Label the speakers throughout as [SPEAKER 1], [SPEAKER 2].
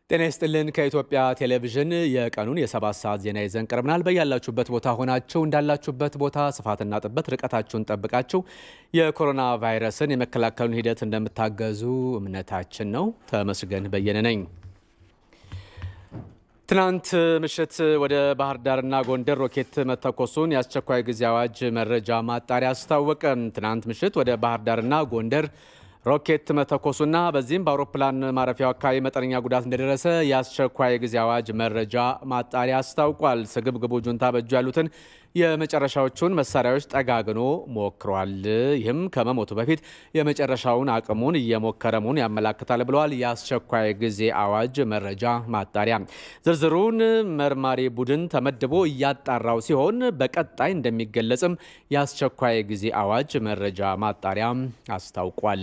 [SPEAKER 1] ጤና ይስጥልን። ከኢትዮጵያ ቴሌቪዥን የቀኑን የሰባት ሰዓት ዜና ይዘን ቀርበናል። በያላችሁበት ቦታ ሆናችሁ እንዳላችሁበት ቦታ ስፋትና ጥበት ርቀታችሁን ጠብቃችሁ የኮሮና ቫይረስን የመከላከሉን ሂደት እንደምታገዙ እምነታችን ነው። ተመስገን በየነ ነኝ። ትናንት ምሽት ወደ ባህር ዳርና ጎንደር ሮኬት መተኮሱን የአስቸኳይ ጊዜ አዋጅ መረጃ ማጣሪያ አስታወቀ። ትናንት ምሽት ወደ ባህር ዳርና ጎንደር ሮኬት መተኮሱና በዚህም በአውሮፕላን ማረፊያው አካባቢ መጠነኛ ጉዳት እንደደረሰ የአስቸኳይ ጊዜ አዋጅ መረጃ ማጣሪያ አስታውቋል። ስግብግቡ ጁንታ በእጁ ያሉትን የመጨረሻዎቹን መሳሪያዎች ጠጋግኖ ሞክሯል። ይህም ከመሞቱ በፊት የመጨረሻውን አቅሙን እየሞከረ መሆኑን ያመላክታል ብለዋል የአስቸኳይ ጊዜ አዋጅ መረጃ ማጣሪያ። ዝርዝሩን መርማሪ ቡድን ተመድቦ እያጣራው ሲሆን በቀጣይ እንደሚገለጽም የአስቸኳይ ጊዜ አዋጅ መረጃ ማጣሪያ አስታውቋል።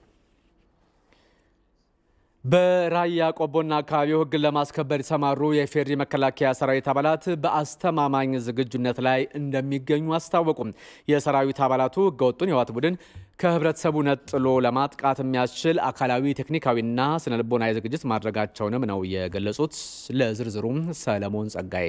[SPEAKER 1] በራያ ቆቦና አካባቢው ሕግን ለማስከበር የተሰማሩ የፌዴሪ መከላከያ ሰራዊት አባላት በአስተማማኝ ዝግጁነት ላይ እንደሚገኙ አስታወቁም። የሰራዊት አባላቱ ሕገወጡን የህወሓት ቡድን ከህብረተሰቡ ነጥሎ ለማጥቃት የሚያስችል አካላዊ፣ ቴክኒካዊና ስነልቦናዊ ዝግጅት ማድረጋቸውንም ነው የገለጹት። ለዝርዝሩም ሰለሞን ጸጋዬ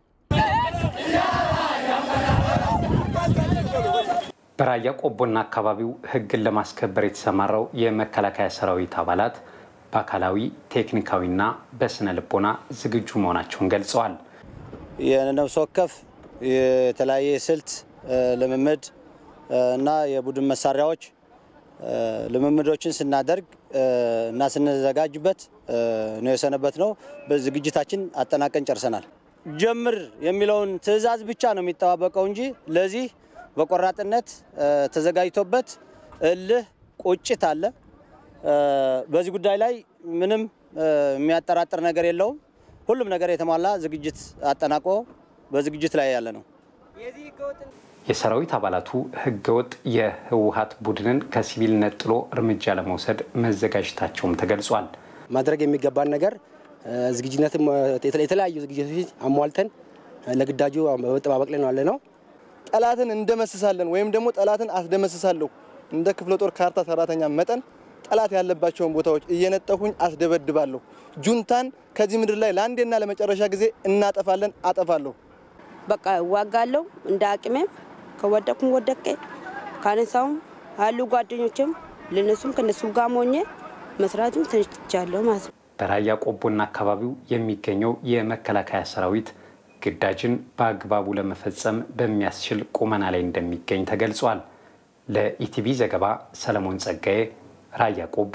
[SPEAKER 2] በራያ ቆቦና አካባቢው ሕግን ለማስከበር የተሰማራው የመከላከያ ሰራዊት አባላት በአካላዊ ቴክኒካዊና በስነ ልቦና ዝግጁ መሆናቸውን ገልጸዋል።
[SPEAKER 3] የነፍስ ወከፍ የተለያየ ስልት ልምምድ እና የቡድን መሳሪያዎች ልምምዶችን ስናደርግ እና ስንዘጋጅበት ነው የሰነበት ነው። በዝግጅታችን አጠናቀን ጨርሰናል። ጀምር የሚለውን ትዕዛዝ ብቻ ነው የሚጠባበቀው እንጂ ለዚህ በቆራጥነት ተዘጋጅቶበት እልህ ቁጭት አለ። በዚህ ጉዳይ ላይ ምንም የሚያጠራጥር ነገር የለውም። ሁሉም ነገር የተሟላ ዝግጅት አጠናቆ በዝግጅት ላይ ያለ ነው።
[SPEAKER 2] የሰራዊት አባላቱ ህገወጥ የህወሓት ቡድንን ከሲቪል ነጥሎ እርምጃ ለመውሰድ መዘጋጀታቸውም ተገልጿል።
[SPEAKER 4] ማድረግ የሚገባን ነገር ዝግጅነትም የተለያዩ ዝግጅቶች አሟልተን ለግዳጁ በመጠባበቅ ላይ ነው ያለ ነው።
[SPEAKER 5] ጠላትን እንደመስሳለን ወይም ደግሞ ጠላትን አስደመስሳለሁ እንደ ክፍለ ጦር ካርታ ሰራተኛ መጠን ጠላት ያለባቸውን ቦታዎች እየነጠፉኝ አስደበድባለሁ። ጁንታን ከዚህ ምድር ላይ ለአንዴና ለመጨረሻ ጊዜ እናጠፋለን፣ አጠፋለሁ።
[SPEAKER 6] በቃ እዋጋለሁ እንደ አቅሜም ከወደኩም ወደቄ ካነሳውም አሉ ጓደኞችም ለነሱም ከነሱ ጋር ሞኜ መስራትም ተችቻለሁ ማለት ነው።
[SPEAKER 2] በራያ ቆቦና አካባቢው የሚገኘው የመከላከያ ሰራዊት ግዳጅን በአግባቡ ለመፈጸም በሚያስችል ቁመና ላይ እንደሚገኝ ተገልጿል። ለኢቲቪ ዘገባ ሰለሞን ጸጋዬ ራያ ቆቦ።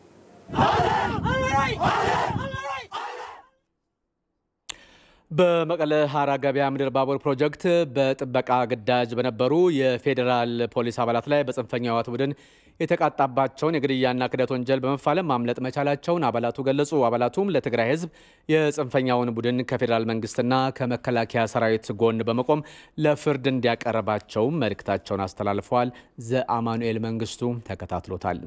[SPEAKER 1] በመቀለ ሀራ ገበያ ምድር ባቡር ፕሮጀክት በጥበቃ ግዳጅ በነበሩ የፌዴራል ፖሊስ አባላት ላይ በጽንፈኛ ህወሓት ቡድን የተቃጣባቸውን የግድያና ክደት ወንጀል በመፋለም ማምለጥ መቻላቸውን አባላቱ ገለጹ። አባላቱም ለትግራይ ህዝብ የጽንፈኛውን ቡድን ከፌዴራል መንግስትና ከመከላከያ ሰራዊት ጎን በመቆም ለፍርድ እንዲያቀርባቸውም መልእክታቸውን አስተላልፈዋል። ዘአማኑኤል መንግስቱ ተከታትሎታል።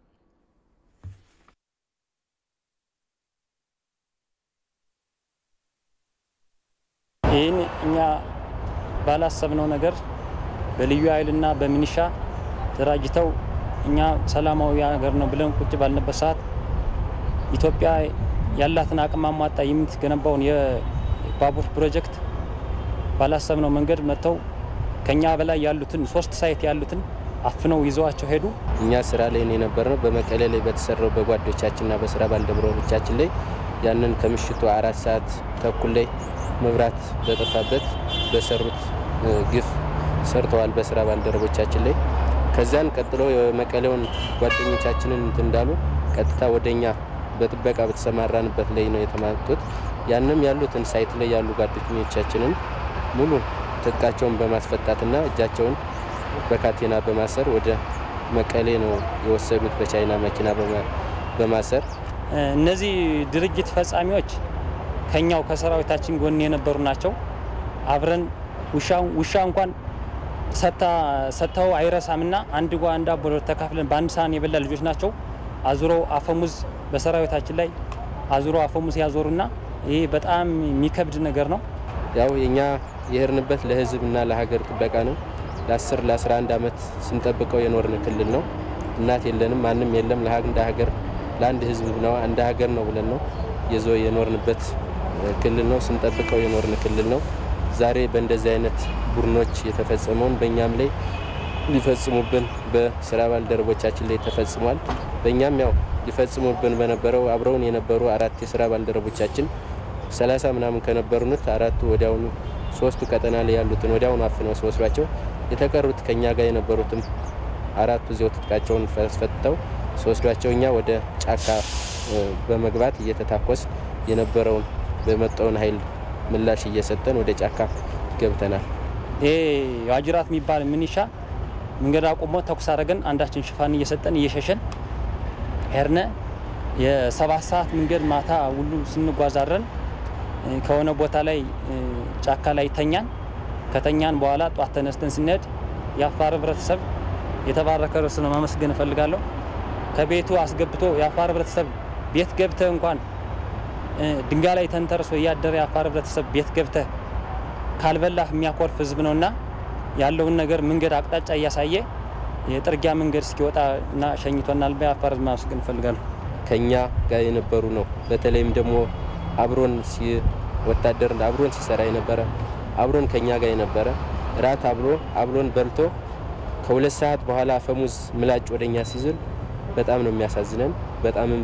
[SPEAKER 7] ይህን እኛ ባላሰብነው ነገር በልዩ ኃይልና በሚኒሻ ተደራጅተው እኛ ሰላማዊ ሀገር ነው ብለን ቁጭ ባልንበት ሰዓት ኢትዮጵያ ያላትን አቅም አሟጣ የምትገነባውን የባቡር ፕሮጀክት ባላሰብነው መንገድ መጥተው ከኛ በላይ ያሉትን ሶስት ሳይት ያሉትን አፍነው ይዘዋቸው ሄዱ።
[SPEAKER 8] እኛ ስራ ላይ የነበርነው በመቀሌ ላይ በተሰራው በጓዶቻችንና በስራ ባልደረቦቻችን ላይ ያንን ከምሽቱ አራት ሰዓት ተኩል ላይ መብራት በጠፋበት በሰሩት ግፍ ሰርተዋል በስራ ባልደረቦቻችን ላይ። ከዚያን ቀጥሎ የመቀሌውን ጓደኞቻችንን እንትን እንዳሉ ቀጥታ ወደኛ በጥበቃ በተሰማራንበት ላይ ነው የተማቱት። ያንም ያሉትን ሳይት ላይ ያሉ ጓደኞቻችንን ሙሉ ትጥቃቸውን በማስፈታትና እጃቸውን በካቴና በማሰር ወደ መቀሌ ነው የወሰዱት፣ በቻይና መኪና በማሰር
[SPEAKER 7] እነዚህ ድርጊት ፈጻሚዎች ከኛው ከሰራዊታችን ጎን የነበሩ ናቸው። አብረን ውሻ እንኳን ሰጥተው አይረሳምና አንድ ጓ አንድ አቦ ተካፍለን በአንድ ሳህን የበላ ልጆች ናቸው። አዙሮ አፈሙዝ በሰራዊታችን ላይ አዙሮ አፈሙዝ ያዞሩና ይህ በጣም የሚከብድ ነገር ነው።
[SPEAKER 8] ያው የኛ የሄድንበት ለህዝብና ለሀገር ጥበቃ ነው። ለ10 ለ11 ዓመት ስንጠብቀው የኖርን ክልል ነው። እናት የለንም፣ ማንም የለም። እንደ ሀገር ለአንድ ህዝብ ነው እንደ ሀገር ነው ብለን ነው የዞ የኖርንበት ክልል ነው። ስንጠብቀው የኖርን ክልል ነው። ዛሬ በእንደዚህ አይነት ቡድኖች የተፈጸመውን በእኛም ላይ ሊፈጽሙብን በስራ ባልደረቦቻችን ላይ ተፈጽሟል። በእኛም ያው ሊፈጽሙብን በነበረው አብረውን የነበሩ አራት የስራ ባልደረቦቻችን ሰላሳ ምናምን ከነበሩት አራቱ ወዲያውኑ ሶስቱ ቀጠና ላይ ያሉትን ወዲያውኑ አፍነው ሲወስዷቸው የተቀሩት ከኛ ጋር የነበሩትም አራቱ እዚያው ትጥቃቸውን ፈትተው ሲወስዷቸው እኛ ወደ ጫካ በመግባት እየተታኮስ የነበረውን በመጣውን ኃይል ምላሽ እየሰጠን ወደ ጫካ ገብተናል።
[SPEAKER 7] ይሄ ዋጅራት የሚባል ምንሻ መንገድ አቁሞ ተኩስ አድርገን አንዳችን ሽፋን እየሰጠን እየሸሸን ሄርነ የሰባት ሰዓት መንገድ ማታ ሁሉ ስንጓዛረን ከሆነ ቦታ ላይ ጫካ ላይ ተኛን። ከተኛን በኋላ ጧት ተነስተን ስንሄድ የአፋር ህብረተሰብ የተባረከ ርዕስ ነው ማመስገን እፈልጋለሁ። ከቤቱ አስገብቶ የአፋር ህብረተሰብ ቤት ገብተ እንኳን ድንጋይ ላይ ተንተርሶ እያደረ የአፋር ህብረተሰብ ቤት ገብተ ካልበላህ የሚያኮርፍ ህዝብ ነውና ያለውን ነገር መንገድ አቅጣጫ እያሳየ የጥርጊያ መንገድ እስኪወጣ እና ሸኝቶናል። የአፋር ህዝብ ማመስገን እፈልጋለሁ።
[SPEAKER 8] ከኛ ጋር የነበሩ ነው። በተለይም ደግሞ አብሮን ወታደር አብሮን ሲሰራ የነበረ አብሮን ከኛ ጋር የነበረ ራት አብሎ አብሮን በልቶ ከሁለት ሰዓት በኋላ አፈሙዝ ምላጭ ወደኛ ሲዝል በጣም ነው የሚያሳዝነን። በጣምም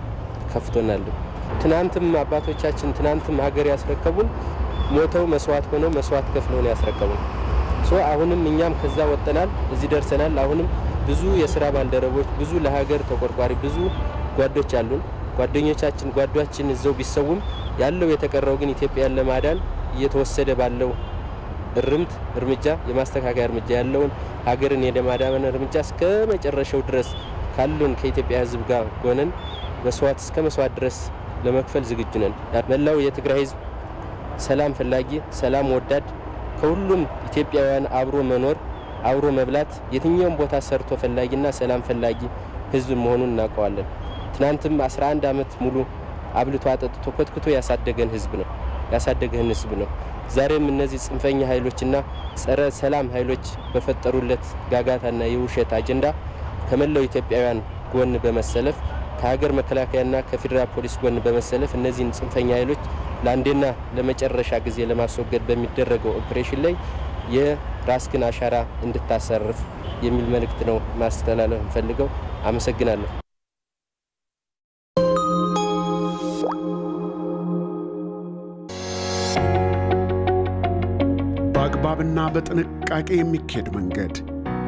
[SPEAKER 8] ከፍቶናል። ትናንትም አባቶቻችን ትናንትም ሀገር ያስረከቡን ሞተው መስዋዕት ሆነው መስዋዕት ከፍለው ነው ያስረከቡን። ሶ አሁንም እኛም ከዛ ወጠናል፣ እዚህ ደርሰናል። አሁንም ብዙ የስራ ባልደረቦች ብዙ ለሀገር ተቆርቋሪ ብዙ ጓዶች አሉን። ጓደኞቻችን ጓዷችን እዘው ቢሰውም ያለው የተቀረው ግን ኢትዮጵያን ለማዳን እየተወሰደ ባለው እርምት እርምጃ የማስተካከያ እርምጃ ያለውን ሀገርን የማዳን እርምጃ እስከ መጨረሻው ድረስ ካሉን ከኢትዮጵያ ሕዝብ ጋር ጎነን መስዋዕት እስከ መስዋዕት ድረስ ለመክፈል ዝግጁ ነን። መላው የትግራይ ሕዝብ ሰላም ፈላጊ፣ ሰላም ወዳድ ከሁሉም ኢትዮጵያውያን አብሮ መኖር አብሮ መብላት የትኛውም ቦታ ሰርቶ ፈላጊና ሰላም ፈላጊ ሕዝብ መሆኑን እናውቀዋለን። ትናንትም 11 ዓመት ሙሉ አብልቶ አጠጥቶ ኮትኩቶ ያሳደገን ሕዝብ ነው ያሳደገህን ሕዝብ ነው። ዛሬም እነዚህ ጽንፈኛ ኃይሎችና ጸረ ሰላም ኃይሎች በፈጠሩለት ጋጋታና የውሸት አጀንዳ ከመላው ኢትዮጵያውያን ጎን በመሰለፍ ከሀገር መከላከያና ከፌዴራል ፖሊስ ጎን በመሰለፍ እነዚህን ጽንፈኛ ኃይሎች ለአንዴና ለመጨረሻ ጊዜ ለማስወገድ በሚደረገው ኦፕሬሽን ላይ የራስህን አሻራ እንድታሰርፍ የሚል መልእክት ነው ማስተላለፍ እንፈልገው። አመሰግናለሁ።
[SPEAKER 9] በአግባብና በጥንቃቄ የሚካሄድ መንገድ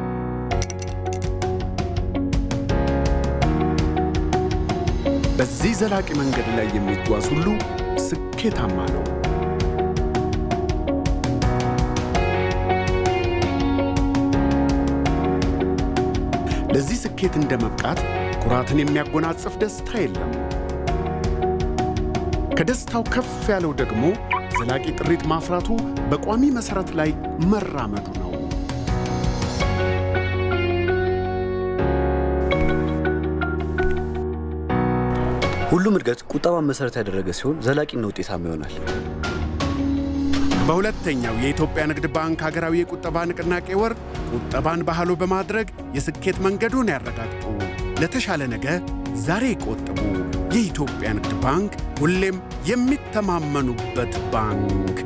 [SPEAKER 9] በዚህ ዘላቂ መንገድ ላይ የሚጓዝ ሁሉ ስኬታማ ነው። ለዚህ ስኬት እንደ መብቃት ኩራትን የሚያጎናጽፍ ደስታ የለም። ከደስታው ከፍ ያለው ደግሞ ዘላቂ ጥሪት ማፍራቱ በቋሚ መሠረት ላይ መራመዱ ነው።
[SPEAKER 10] ሁሉም እድገት ቁጠባን መሠረት ያደረገ ሲሆን ዘላቂና ውጤታማ ይሆናል።
[SPEAKER 9] በሁለተኛው የኢትዮጵያ ንግድ ባንክ ሀገራዊ የቁጠባ ንቅናቄ ወር ቁጠባን ባህሎ በማድረግ የስኬት መንገዱን ያረጋግጡ። ለተሻለ ነገ ዛሬ ይቆጥቡ። የኢትዮጵያ ንግድ ባንክ ሁሌም የሚተማመኑበት ባንክ።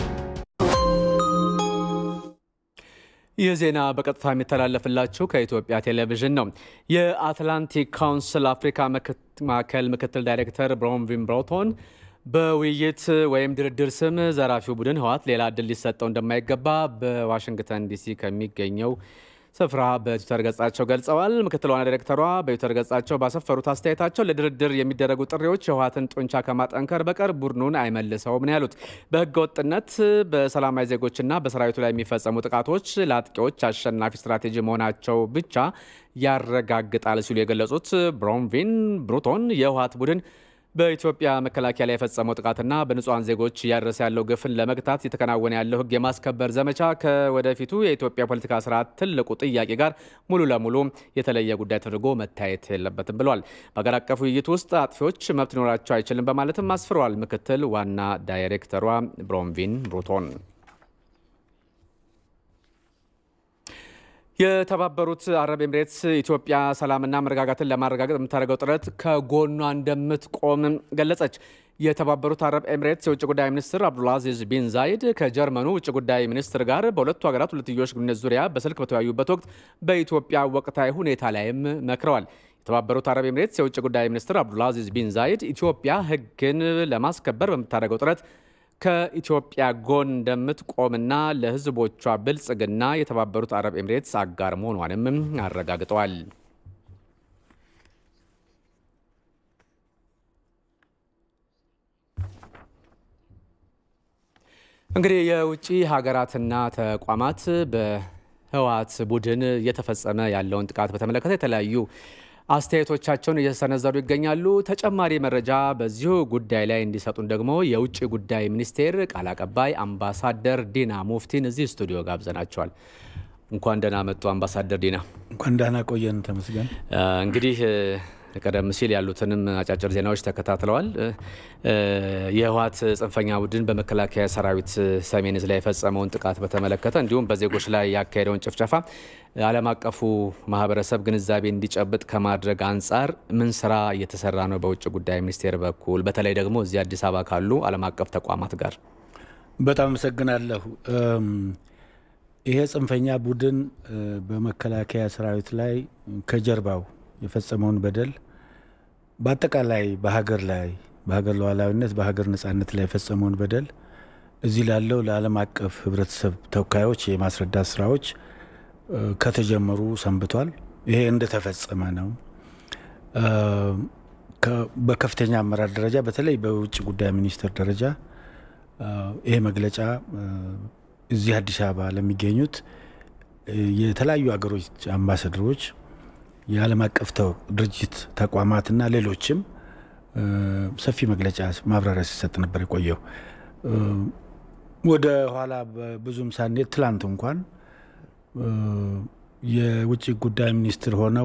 [SPEAKER 1] ይህ ዜና በቀጥታ የሚተላለፍላችሁ ከኢትዮጵያ ቴሌቪዥን ነው። የአትላንቲክ ካውንስል አፍሪካ ማዕከል ምክትል ዳይሬክተር ብሮንቪን ብሮቶን በውይይት ወይም ድርድር ስም ዘራፊው ቡድን ህወሓት ሌላ እድል ሊሰጠው እንደማይገባ በዋሽንግተን ዲሲ ከሚገኘው ስፍራ በትዊተር ገጻቸው ገልጸዋል። ምክትል ዋና ዳይሬክተሯ በትዊተር ገጻቸው ባሰፈሩት አስተያየታቸው ለድርድር የሚደረጉ ጥሪዎች የህወሓትን ጡንቻ ከማጠንከር በቀር ቡድኑን አይመልሰውም ነው ያሉት። በህገ ወጥነት በሰላማዊ ዜጎችና በሰራዊቱ ላይ የሚፈጸሙ ጥቃቶች ለአጥቂዎች አሸናፊ ስትራቴጂ መሆናቸው ብቻ ያረጋግጣል ሲሉ የገለጹት ብሮንቪን ብሩቶን የህወሓት ቡድን በኢትዮጵያ መከላከያ ላይ የፈጸመው ጥቃትና በንጹሐን ዜጎች እያደረሰ ያለው ግፍን ለመግታት እየተከናወነ ያለው ህግ የማስከበር ዘመቻ ከወደፊቱ የኢትዮጵያ ፖለቲካ ስርዓት ትልቁ ጥያቄ ጋር ሙሉ ለሙሉ የተለየ ጉዳይ ተደርጎ መታየት የለበትም ብሏል። በሀገር አቀፍ ውይይት ውስጥ አጥፊዎች መብት ሊኖራቸው አይችልም በማለትም አስፍረዋል። ምክትል ዋና ዳይሬክተሯ ብሮንቪን ብሩቶን የተባበሩት አረብ ኤምሬትስ ኢትዮጵያ ሰላምና መረጋጋትን ለማረጋገጥ የምታደርገው ጥረት ከጎኗ እንደምትቆም ገለጸች። የተባበሩት አረብ ኤምሬትስ የውጭ ጉዳይ ሚኒስትር አብዱልአዚዝ ቢን ዛይድ ከጀርመኑ ውጭ ጉዳይ ሚኒስትር ጋር በሁለቱ ሀገራት ሁለትዮሽ ግንኙነት ዙሪያ በስልክ በተወያዩበት ወቅት በኢትዮጵያ ወቅታዊ ሁኔታ ላይም መክረዋል። የተባበሩት አረብ ኤምሬትስ የውጭ ጉዳይ ሚኒስትር አብዱልአዚዝ ቢን ዛይድ ኢትዮጵያ ሕግን ለማስከበር በምታደርገው ጥረት ከኢትዮጵያ ጎን እንደምትቆምና ለሕዝቦቿ ብልጽግና የተባበሩት አረብ ኤምሬትስ አጋር መሆኗንም አረጋግጠዋል። እንግዲህ የውጭ ሀገራትና ተቋማት በህወሓት ቡድን እየተፈጸመ ያለውን ጥቃት በተመለከተ የተለያዩ አስተያየቶቻቸውን እየሰነዘሩ ይገኛሉ። ተጨማሪ መረጃ በዚሁ ጉዳይ ላይ እንዲሰጡን ደግሞ የውጭ ጉዳይ ሚኒስቴር ቃል አቀባይ አምባሳደር ዲና ሙፍቲን እዚህ ስቱዲዮ ጋብዘናቸዋል። እንኳን ደህና መጡ አምባሳደር ዲና።
[SPEAKER 11] እንኳን ደህና ቆየን። ተመስገን።
[SPEAKER 1] እንግዲህ ቀደም ሲል ያሉትንም አጫጭር ዜናዎች ተከታትለዋል። የህወሓት ጽንፈኛ ቡድን በመከላከያ ሰራዊት ሰሜን ዕዝ ላይ የፈጸመውን ጥቃት በተመለከተ እንዲሁም በዜጎች ላይ ያካሄደውን ጭፍጨፋ ዓለም አቀፉ ማህበረሰብ ግንዛቤ እንዲጨብጥ ከማድረግ አንጻር ምን ስራ እየተሰራ ነው በውጭ ጉዳይ ሚኒስቴር በኩል በተለይ ደግሞ እዚህ አዲስ አበባ ካሉ ዓለም አቀፍ ተቋማት ጋር?
[SPEAKER 11] በጣም አመሰግናለሁ። ይሄ ጽንፈኛ ቡድን በመከላከያ ሰራዊት ላይ ከጀርባው የፈጸመውን በደል በአጠቃላይ በሀገር ላይ በሀገር ሉዓላዊነት በሀገር ነጻነት ላይ የፈጸመውን በደል እዚህ ላለው ለዓለም አቀፍ ህብረተሰብ ተወካዮች የማስረዳት ስራዎች ከተጀመሩ ሰንብቷል። ይሄ እንደተፈጸመ ነው። በከፍተኛ አመራር ደረጃ በተለይ በውጭ ጉዳይ ሚኒስቴር ደረጃ ይሄ መግለጫ እዚህ አዲስ አበባ ለሚገኙት የተለያዩ ሀገሮች አምባሳደሮች የዓለም አቀፍ ድርጅት ተቋማትና ሌሎችም ሰፊ መግለጫ ማብራሪያ ሲሰጥ ነበር የቆየው። ወደ ኋላ ብዙም ሳንሄድ ትላንት እንኳን የውጭ ጉዳይ ሚኒስትር ሆነው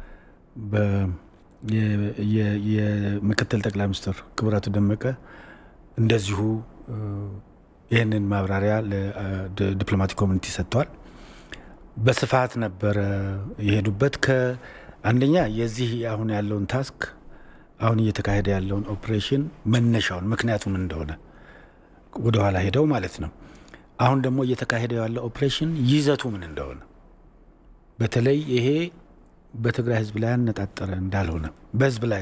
[SPEAKER 11] የምክትል ጠቅላይ ሚኒስትር ክቡር አቶ ደመቀ እንደዚሁ ይህንን ማብራሪያ ለዲፕሎማቲክ ኮሚኒቲ ሰጥተዋል። በስፋት ነበረ የሄዱበት። ከአንደኛ የዚህ አሁን ያለውን ታስክ አሁን እየተካሄደ ያለውን ኦፕሬሽን መነሻውን ምክንያቱም እንደሆነ ወደኋላ ሄደው ማለት ነው። አሁን ደግሞ እየተካሄደ ያለው ኦፕሬሽን ይዘቱ ምን እንደሆነ በተለይ ይሄ በትግራይ ሕዝብ ላይ ያነጣጠረ እንዳልሆነ በሕዝብ ላይ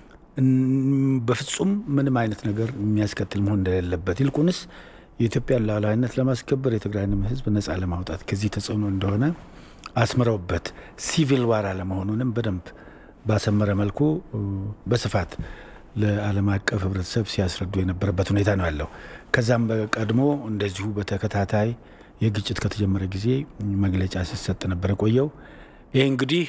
[SPEAKER 11] በፍጹም ምንም አይነት ነገር የሚያስከትል መሆን እንደሌለበት ይልቁንስ የኢትዮጵያን ሉዓላዊነት ለማስከበር የትግራይንም ህዝብ ነጻ ለማውጣት ከዚህ ተጽዕኖ እንደሆነ አስምረውበት ሲቪል ዋር አለመሆኑንም በደንብ ባሰመረ መልኩ በስፋት ለዓለም አቀፍ ህብረተሰብ ሲያስረዱ የነበረበት ሁኔታ ነው ያለው። ከዛም በቀድሞ እንደዚሁ በተከታታይ የግጭት ከተጀመረ ጊዜ መግለጫ ሲሰጥ ነበር የቆየው። ይህ እንግዲህ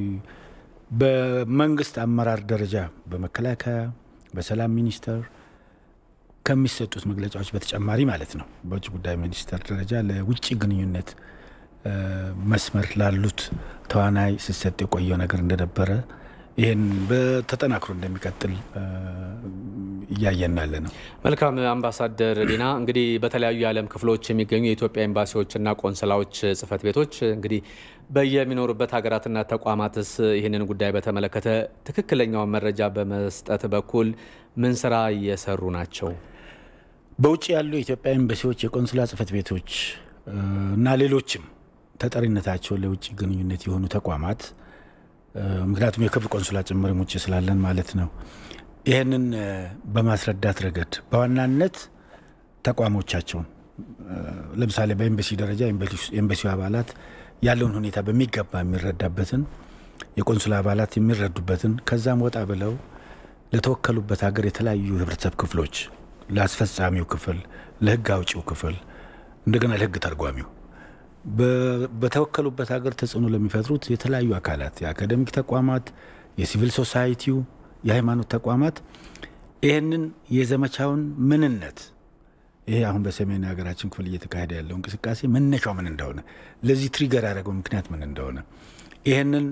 [SPEAKER 11] በመንግስት አመራር ደረጃ በመከላከያ፣ በሰላም ሚኒስቴር ከሚሰጡት መግለጫዎች በተጨማሪ ማለት ነው በውጭ ጉዳይ ሚኒስቴር ደረጃ ለውጭ ግንኙነት መስመር ላሉት ተዋናይ ሲሰጥ የቆየው ነገር እንደነበረ ይህን በተጠናክሮ እንደሚቀጥል እያየን ያለ ነው።
[SPEAKER 1] መልካም አምባሳደር ዲና፣ እንግዲህ በተለያዩ የዓለም ክፍሎች የሚገኙ የኢትዮጵያ ኤምባሲዎችና ቆንስላዎች ጽህፈት ቤቶች እንግዲህ በየሚኖሩበት ሀገራትና ተቋማትስ ይህንን ጉዳይ በተመለከተ ትክክለኛውን መረጃ በመስጠት በኩል ምን ስራ እየሰሩ ናቸው?
[SPEAKER 11] በውጭ ያሉ የኢትዮጵያ ኤምባሲዎች፣ የቆንስላ ጽህፈት ቤቶች እና ሌሎችም ተጠሪነታቸው ለውጭ ግንኙነት የሆኑ ተቋማት ምክንያቱም የክብር ቆንስላ ጭምርም ውጭ ስላለን ማለት ነው። ይህንን በማስረዳት ረገድ በዋናነት ተቋሞቻቸውን ለምሳሌ በኤምባሲ ደረጃ የኤምባሲው አባላት ያለውን ሁኔታ በሚገባ የሚረዳበትን የቆንስላ አባላት የሚረዱበትን ከዛም ወጣ ብለው ለተወከሉበት ሀገር የተለያዩ የህብረተሰብ ክፍሎች ለአስፈጻሚው ክፍል፣ ለህግ አውጪው ክፍል፣ እንደገና ለህግ ተርጓሚው በተወከሉበት ሀገር ተጽዕኖ ለሚፈጥሩት የተለያዩ አካላት የአካደሚክ ተቋማት፣ የሲቪል ሶሳይቲው፣ የሃይማኖት ተቋማት ይህንን የዘመቻውን ምንነት ይሄ አሁን በሰሜን ሀገራችን ክፍል እየተካሄደ ያለው እንቅስቃሴ መነሻው ምን እንደሆነ ለዚህ ትሪገር ያደረገው ምክንያት ምን እንደሆነ ይህንን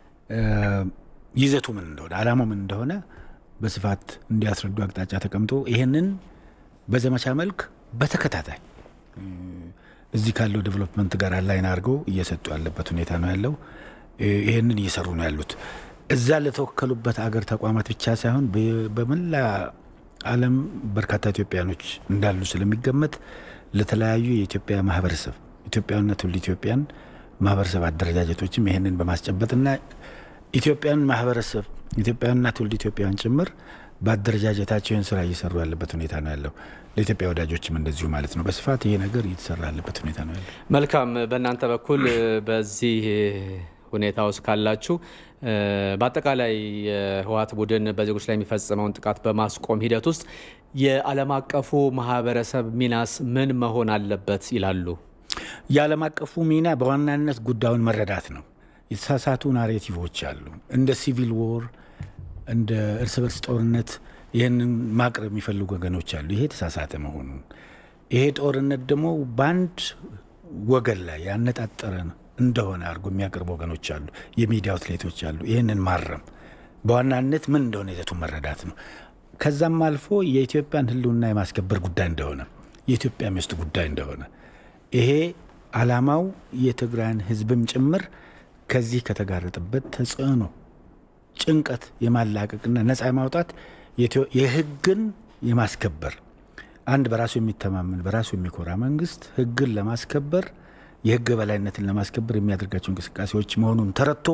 [SPEAKER 11] ይዘቱ ምን እንደሆነ አላማው ምን እንደሆነ በስፋት እንዲያስረዱ አቅጣጫ ተቀምጦ ይህንን በዘመቻ መልክ በተከታታይ እዚህ ካለው ዴቨሎፕመንት ጋር አላይን አድርገው እየሰጡ ያለበት ሁኔታ ነው ያለው። ይህንን እየሰሩ ነው ያሉት። እዛ ለተወከሉበት አገር ተቋማት ብቻ ሳይሆን በመላ ዓለም በርካታ ኢትዮጵያኖች እንዳሉ ስለሚገመት ለተለያዩ የኢትዮጵያ ማህበረሰብ ኢትዮጵያዊና ትውልደ ኢትዮጵያን ማህበረሰብ አደረጃጀቶችም ይህንን በማስጨበጥና ኢትዮጵያን ማህበረሰብ ኢትዮጵያውያንና ትውልደ ኢትዮጵያውያን ጭምር በአደረጃጀታቸው ይህን ስራ እየሰሩ ያለበት ሁኔታ ነው ያለው። ለኢትዮጵያ ወዳጆችም እንደዚሁ ማለት ነው። በስፋት ይሄ ነገር እየተሰራ ያለበት ሁኔታ ነው ያለው።
[SPEAKER 1] መልካም። በእናንተ በኩል በዚህ ሁኔታ ውስጥ ካላችሁ በአጠቃላይ የህወሓት ቡድን በዜጎች ላይ የሚፈጽመውን ጥቃት በማስቆም ሂደት ውስጥ የዓለም አቀፉ ማህበረሰብ ሚናስ ምን መሆን አለበት ይላሉ?
[SPEAKER 11] የዓለም አቀፉ ሚና በዋናነት ጉዳዩን መረዳት ነው። የተሳሳቱ ናሬቲቮች አሉ። እንደ ሲቪል ዎር፣ እንደ እርስ በርስ ጦርነት ይህንን ማቅረብ የሚፈልጉ ወገኖች አሉ። ይሄ የተሳሳተ መሆኑን ይሄ ጦርነት ደግሞ በአንድ ወገን ላይ ያነጣጠረ እንደሆነ አድርጎ የሚያቀርቡ ወገኖች አሉ። የሚዲያ አውትሌቶች አሉ። ይህንን ማረም በዋናነት ምን እንደሆነ ይዘቱን መረዳት ነው። ከዛም አልፎ የኢትዮጵያን ሕልውና የማስከበር ጉዳይ እንደሆነ የኢትዮጵያ ውስጥ ጉዳይ እንደሆነ ይሄ ዓላማው የትግራይን ሕዝብም ጭምር ከዚህ ከተጋረጠበት ተጽዕኖ ጭንቀት የማላቀቅና ነፃ የማውጣት የህግን የማስከበር አንድ በራሱ የሚተማመን በራሱ የሚኮራ መንግስት ህግን ለማስከበር የህግ በላይነትን ለማስከበር የሚያደርጋቸው እንቅስቃሴዎች መሆኑን ተረድቶ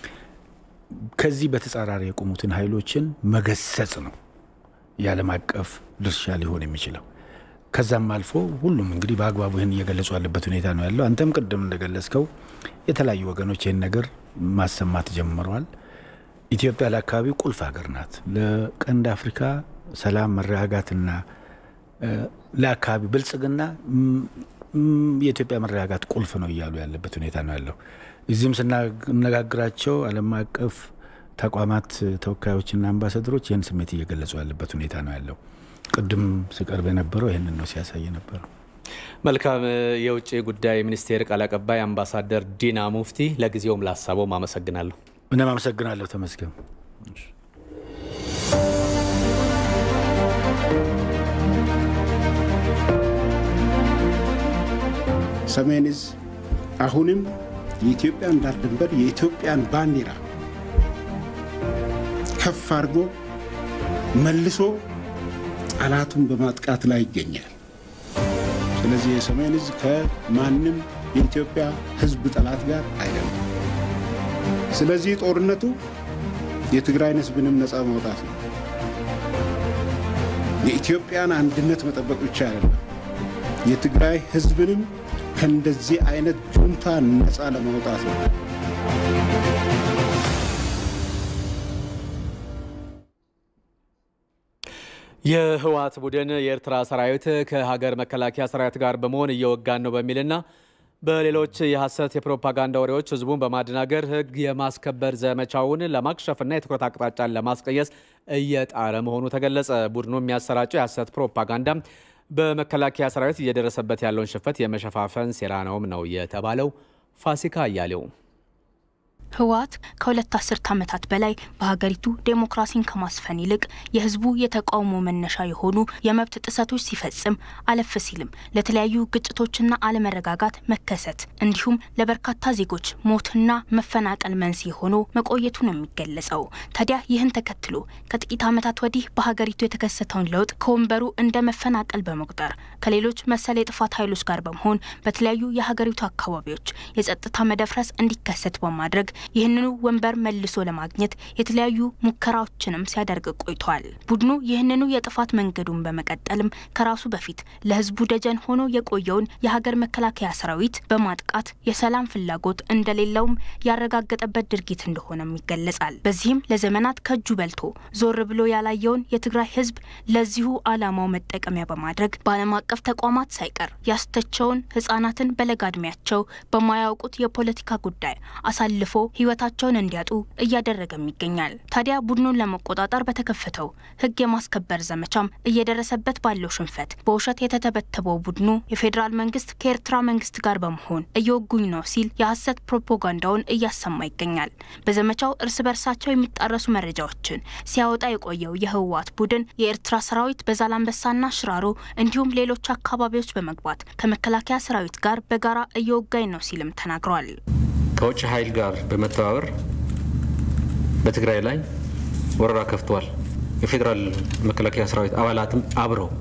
[SPEAKER 11] ከዚህ በተጻራሪ የቆሙትን ኃይሎችን መገሰጽ ነው የዓለም አቀፍ ድርሻ ሊሆን የሚችለው። ከዛም አልፎ ሁሉም እንግዲህ በአግባቡ ይህን እየገለጹ ያለበት ሁኔታ ነው ያለው። አንተም ቅድም እንደገለጽከው የተለያዩ ወገኖች ይህን ነገር ማሰማት ጀምረዋል። ኢትዮጵያ ለአካባቢው ቁልፍ ሀገር ናት። ለቀንድ አፍሪካ ሰላም፣ መረጋጋትና ለአካባቢ ብልጽግና የኢትዮጵያ መረጋጋት ቁልፍ ነው እያሉ ያለበት ሁኔታ ነው ያለው። እዚህም ስናነጋግራቸው ዓለም አቀፍ ተቋማት ተወካዮችና አምባሳደሮች ይህን ስሜት እየገለጹ ያለበት ሁኔታ ነው ያለው። ቅድም ሲቀርብ የነበረው ይህንን ነው ሲያሳይ ነበረው።
[SPEAKER 1] መልካም። የውጭ ጉዳይ ሚኒስቴር ቃል አቀባይ አምባሳደር ዲና ሙፍቲ ለጊዜውም ላሳበውም አመሰግናለሁ።
[SPEAKER 11] እኔም አመሰግናለሁ። ተመስገን።
[SPEAKER 12] ሰሜን ዕዝ አሁንም የኢትዮጵያን ዳር ድንበር የኢትዮጵያን ባንዲራ ከፍ አድርጎ መልሶ ጠላቱን በማጥቃት ላይ ይገኛል። ስለዚህ የሰሜን ዕዝ ከማንም የኢትዮጵያ ሕዝብ ጠላት ጋር አይደለም። ስለዚህ ጦርነቱ የትግራይን ሕዝብንም ነፃ ማውጣት ነው። የኢትዮጵያን አንድነት መጠበቅ ብቻ አይደለም፣ የትግራይ ሕዝብንም ከእንደዚህ አይነት ጁንታ ነፃ ለማውጣት ነው።
[SPEAKER 1] የህወሓት ቡድን የኤርትራ ሰራዊት ከሀገር መከላከያ ሰራዊት ጋር በመሆን እየወጋን ነው በሚልና በሌሎች የሐሰት የፕሮፓጋንዳ ወሬዎች ህዝቡን በማደናገር ህግ የማስከበር ዘመቻውን ለማክሸፍና የትኩረት አቅጣጫን ለማስቀየስ እየጣረ መሆኑ ተገለጸ። ቡድኑ የሚያሰራጨው የሐሰት ፕሮፓጋንዳ በመከላከያ ሰራዊት እየደረሰበት ያለውን ሽፈት የመሸፋፈን ሴራ ነውም ነው የተባለው። ፋሲካ አያሌው
[SPEAKER 13] ህወሓት ከሁለት አስርት ዓመታት በላይ በሀገሪቱ ዴሞክራሲን ከማስፈን ይልቅ የህዝቡ የተቃውሞ መነሻ የሆኑ የመብት ጥሰቶች ሲፈጽም አለፍ ሲልም ለተለያዩ ግጭቶችና አለመረጋጋት መከሰት እንዲሁም ለበርካታ ዜጎች ሞትና መፈናቀል መንስኤ ሆኖ መቆየቱ ነው የሚገለጸው። ታዲያ ይህን ተከትሎ ከጥቂት ዓመታት ወዲህ በሀገሪቱ የተከሰተውን ለውጥ ከወንበሩ እንደ መፈናቀል በመቁጠር ከሌሎች መሰል የጥፋት ኃይሎች ጋር በመሆን በተለያዩ የሀገሪቱ አካባቢዎች የጸጥታ መደፍረስ እንዲከሰት በማድረግ ይህንኑ ወንበር መልሶ ለማግኘት የተለያዩ ሙከራዎችንም ሲያደርግ ቆይቷል። ቡድኑ ይህንኑ የጥፋት መንገዱን በመቀጠልም ከራሱ በፊት ለህዝቡ ደጀን ሆኖ የቆየውን የሀገር መከላከያ ሰራዊት በማጥቃት የሰላም ፍላጎት እንደሌለውም ያረጋገጠበት ድርጊት እንደሆነም ይገለጻል። በዚህም ለዘመናት ከእጁ በልቶ ዞር ብሎ ያላየውን የትግራይ ህዝብ ለዚሁ ዓላማው መጠቀሚያ በማድረግ በዓለም አቀፍ ተቋማት ሳይቀር ያስተቸውን ህጻናትን በለጋ እድሜያቸው በማያውቁት የፖለቲካ ጉዳይ አሳልፎ ህይወታቸውን እንዲያጡ እያደረገም ይገኛል። ታዲያ ቡድኑን ለመቆጣጠር በተከፈተው ህግ የማስከበር ዘመቻም እየደረሰበት ባለው ሽንፈት በውሸት የተተበተበው ቡድኑ የፌዴራል መንግስት ከኤርትራ መንግስት ጋር በመሆን እየወጉኝ ነው ሲል የሐሰት ፕሮፓጋንዳውን እያሰማ ይገኛል። በዘመቻው እርስ በርሳቸው የሚጣረሱ መረጃዎችን ሲያወጣ የቆየው የህወሓት ቡድን የኤርትራ ሰራዊት በዛላንበሳና ሽራሮ እንዲሁም ሌሎች አካባቢዎች በመግባት ከመከላከያ ሰራዊት ጋር በጋራ እየወጋኝ ነው ሲልም ተናግሯል።
[SPEAKER 14] ከውጭ ኃይል ጋር በመተባበር በትግራይ ላይ ወረራ ከፍተዋል። የፌዴራል መከላከያ ሰራዊት አባላትም አብረው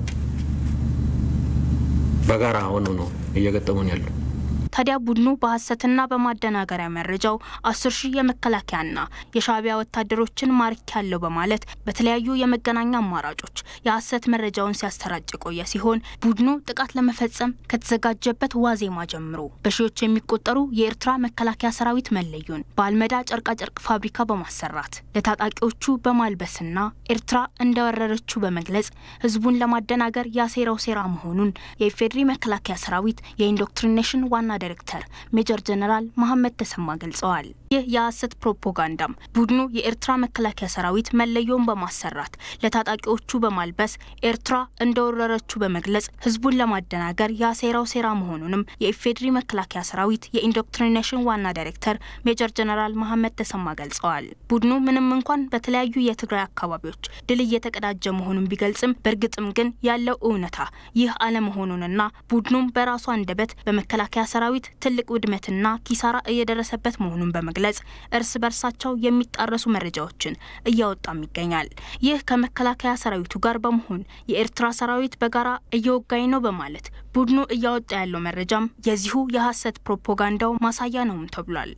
[SPEAKER 14] በጋራ ሆነው ነው እየገጠሙን ያሉ።
[SPEAKER 13] ታዲያ ቡድኑ በሐሰትና በማደናገሪያ መረጃው አስር ሺህ የመከላከያና የሻዕቢያ ወታደሮችን ማርክ ያለው በማለት በተለያዩ የመገናኛ አማራጮች የሐሰት መረጃውን ሲያሰራጭ የቆየ ሲሆን ቡድኑ ጥቃት ለመፈጸም ከተዘጋጀበት ዋዜማ ጀምሮ በሺዎች የሚቆጠሩ የኤርትራ መከላከያ ሰራዊት መለዩን በአልመዳ ጨርቃጨርቅ ፋብሪካ በማሰራት ለታጣቂዎቹ በማልበስና ኤርትራ እንደወረረችው በመግለጽ ህዝቡን ለማደናገር ያሴረው ሴራ መሆኑን የኢፌዴሪ መከላከያ ሰራዊት የኢንዶክትሪኔሽን ዋና ዳይሬክተር ሜጀር ጀነራል መሐመድ ተሰማ ገልጸዋል። ይህ የሐሰት ፕሮፓጋንዳም ቡድኑ የኤርትራ መከላከያ ሰራዊት መለዮውን በማሰራት ለታጣቂዎቹ በማልበስ ኤርትራ እንደወረረችው በመግለጽ ህዝቡን ለማደናገር ያሴራው ሴራ መሆኑንም የኢፌዴሪ መከላከያ ሰራዊት የኢንዶክትሪኔሽን ዋና ዳይሬክተር ሜጀር ጀነራል መሐመድ ተሰማ ገልጸዋል። ቡድኑ ምንም እንኳን በተለያዩ የትግራይ አካባቢዎች ድል እየተቀዳጀ መሆኑን ቢገልጽም በእርግጥም ግን ያለው እውነታ ይህ አለመሆኑንና ቡድኑም በራሱ አንደበት በመከላከያ ሰራዊት ትልቅ ውድመትና ኪሳራ እየደረሰበት መሆኑን በመግለጽ እርስ በርሳቸው የሚጣረሱ መረጃዎችን እያወጣም ይገኛል። ይህ ከመከላከያ ሰራዊቱ ጋር በመሆን የኤርትራ ሰራዊት በጋራ እየወጋኝ ነው በማለት ቡድኑ እያወጣ ያለው መረጃም የዚሁ የሐሰት ፕሮፓጋንዳው ማሳያ ነውም ተብሏል።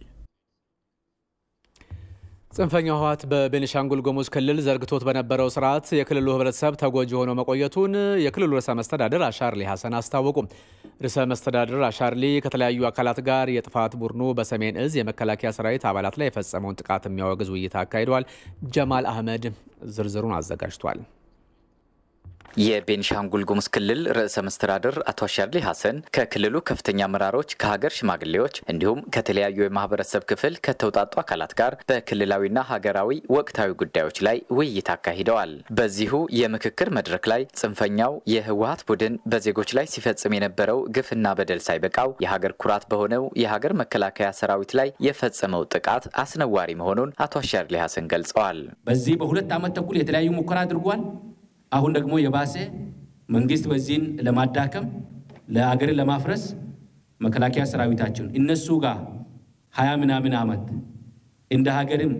[SPEAKER 1] ጽንፈኛው ህወሓት በቤኒሻንጉል ጉሙዝ ክልል ዘርግቶት በነበረው ስርዓት የክልሉ ህብረተሰብ ተጎጂ ሆኖ መቆየቱን የክልሉ ርዕሰ መስተዳድር አሻርሊ ሀሰን አስታወቁ። ርዕሰ መስተዳድር አሻርሊ ከተለያዩ አካላት ጋር የጥፋት ቡድኑ በሰሜን እዝ የመከላከያ ሰራዊት አባላት ላይ የፈጸመውን ጥቃት የሚያወግዝ ውይይት አካሂደዋል። ጀማል አህመድ ዝርዝሩን አዘጋጅቷል።
[SPEAKER 15] የቤኒሻንጉል ጉሙዝ ክልል ርዕሰ መስተዳድር አቶ አሻድሊ ሀሰን ከክልሉ ከፍተኛ አመራሮች፣ ከሀገር ሽማግሌዎች እንዲሁም ከተለያዩ የማህበረሰብ ክፍል ከተውጣጡ አካላት ጋር በክልላዊና ሀገራዊ ወቅታዊ ጉዳዮች ላይ ውይይት አካሂደዋል። በዚሁ የምክክር መድረክ ላይ ጽንፈኛው የህወሀት ቡድን በዜጎች ላይ ሲፈጽም የነበረው ግፍና በደል ሳይበቃው የሀገር ኩራት በሆነው የሀገር መከላከያ ሰራዊት ላይ የፈጸመው ጥቃት አስነዋሪ መሆኑን አቶ አሻድሊ ሀሰን ገልጸዋል።
[SPEAKER 16] በዚህ በሁለት ዓመት ተኩል የተለያዩ ሙከራ አድርጓል። አሁን ደግሞ የባሰ መንግስት በዚህን ለማዳከም ለሀገርን ለማፍረስ መከላከያ ሰራዊታችን እነሱ ጋር ሀያ ምናምን ዓመት እንደ ሀገርም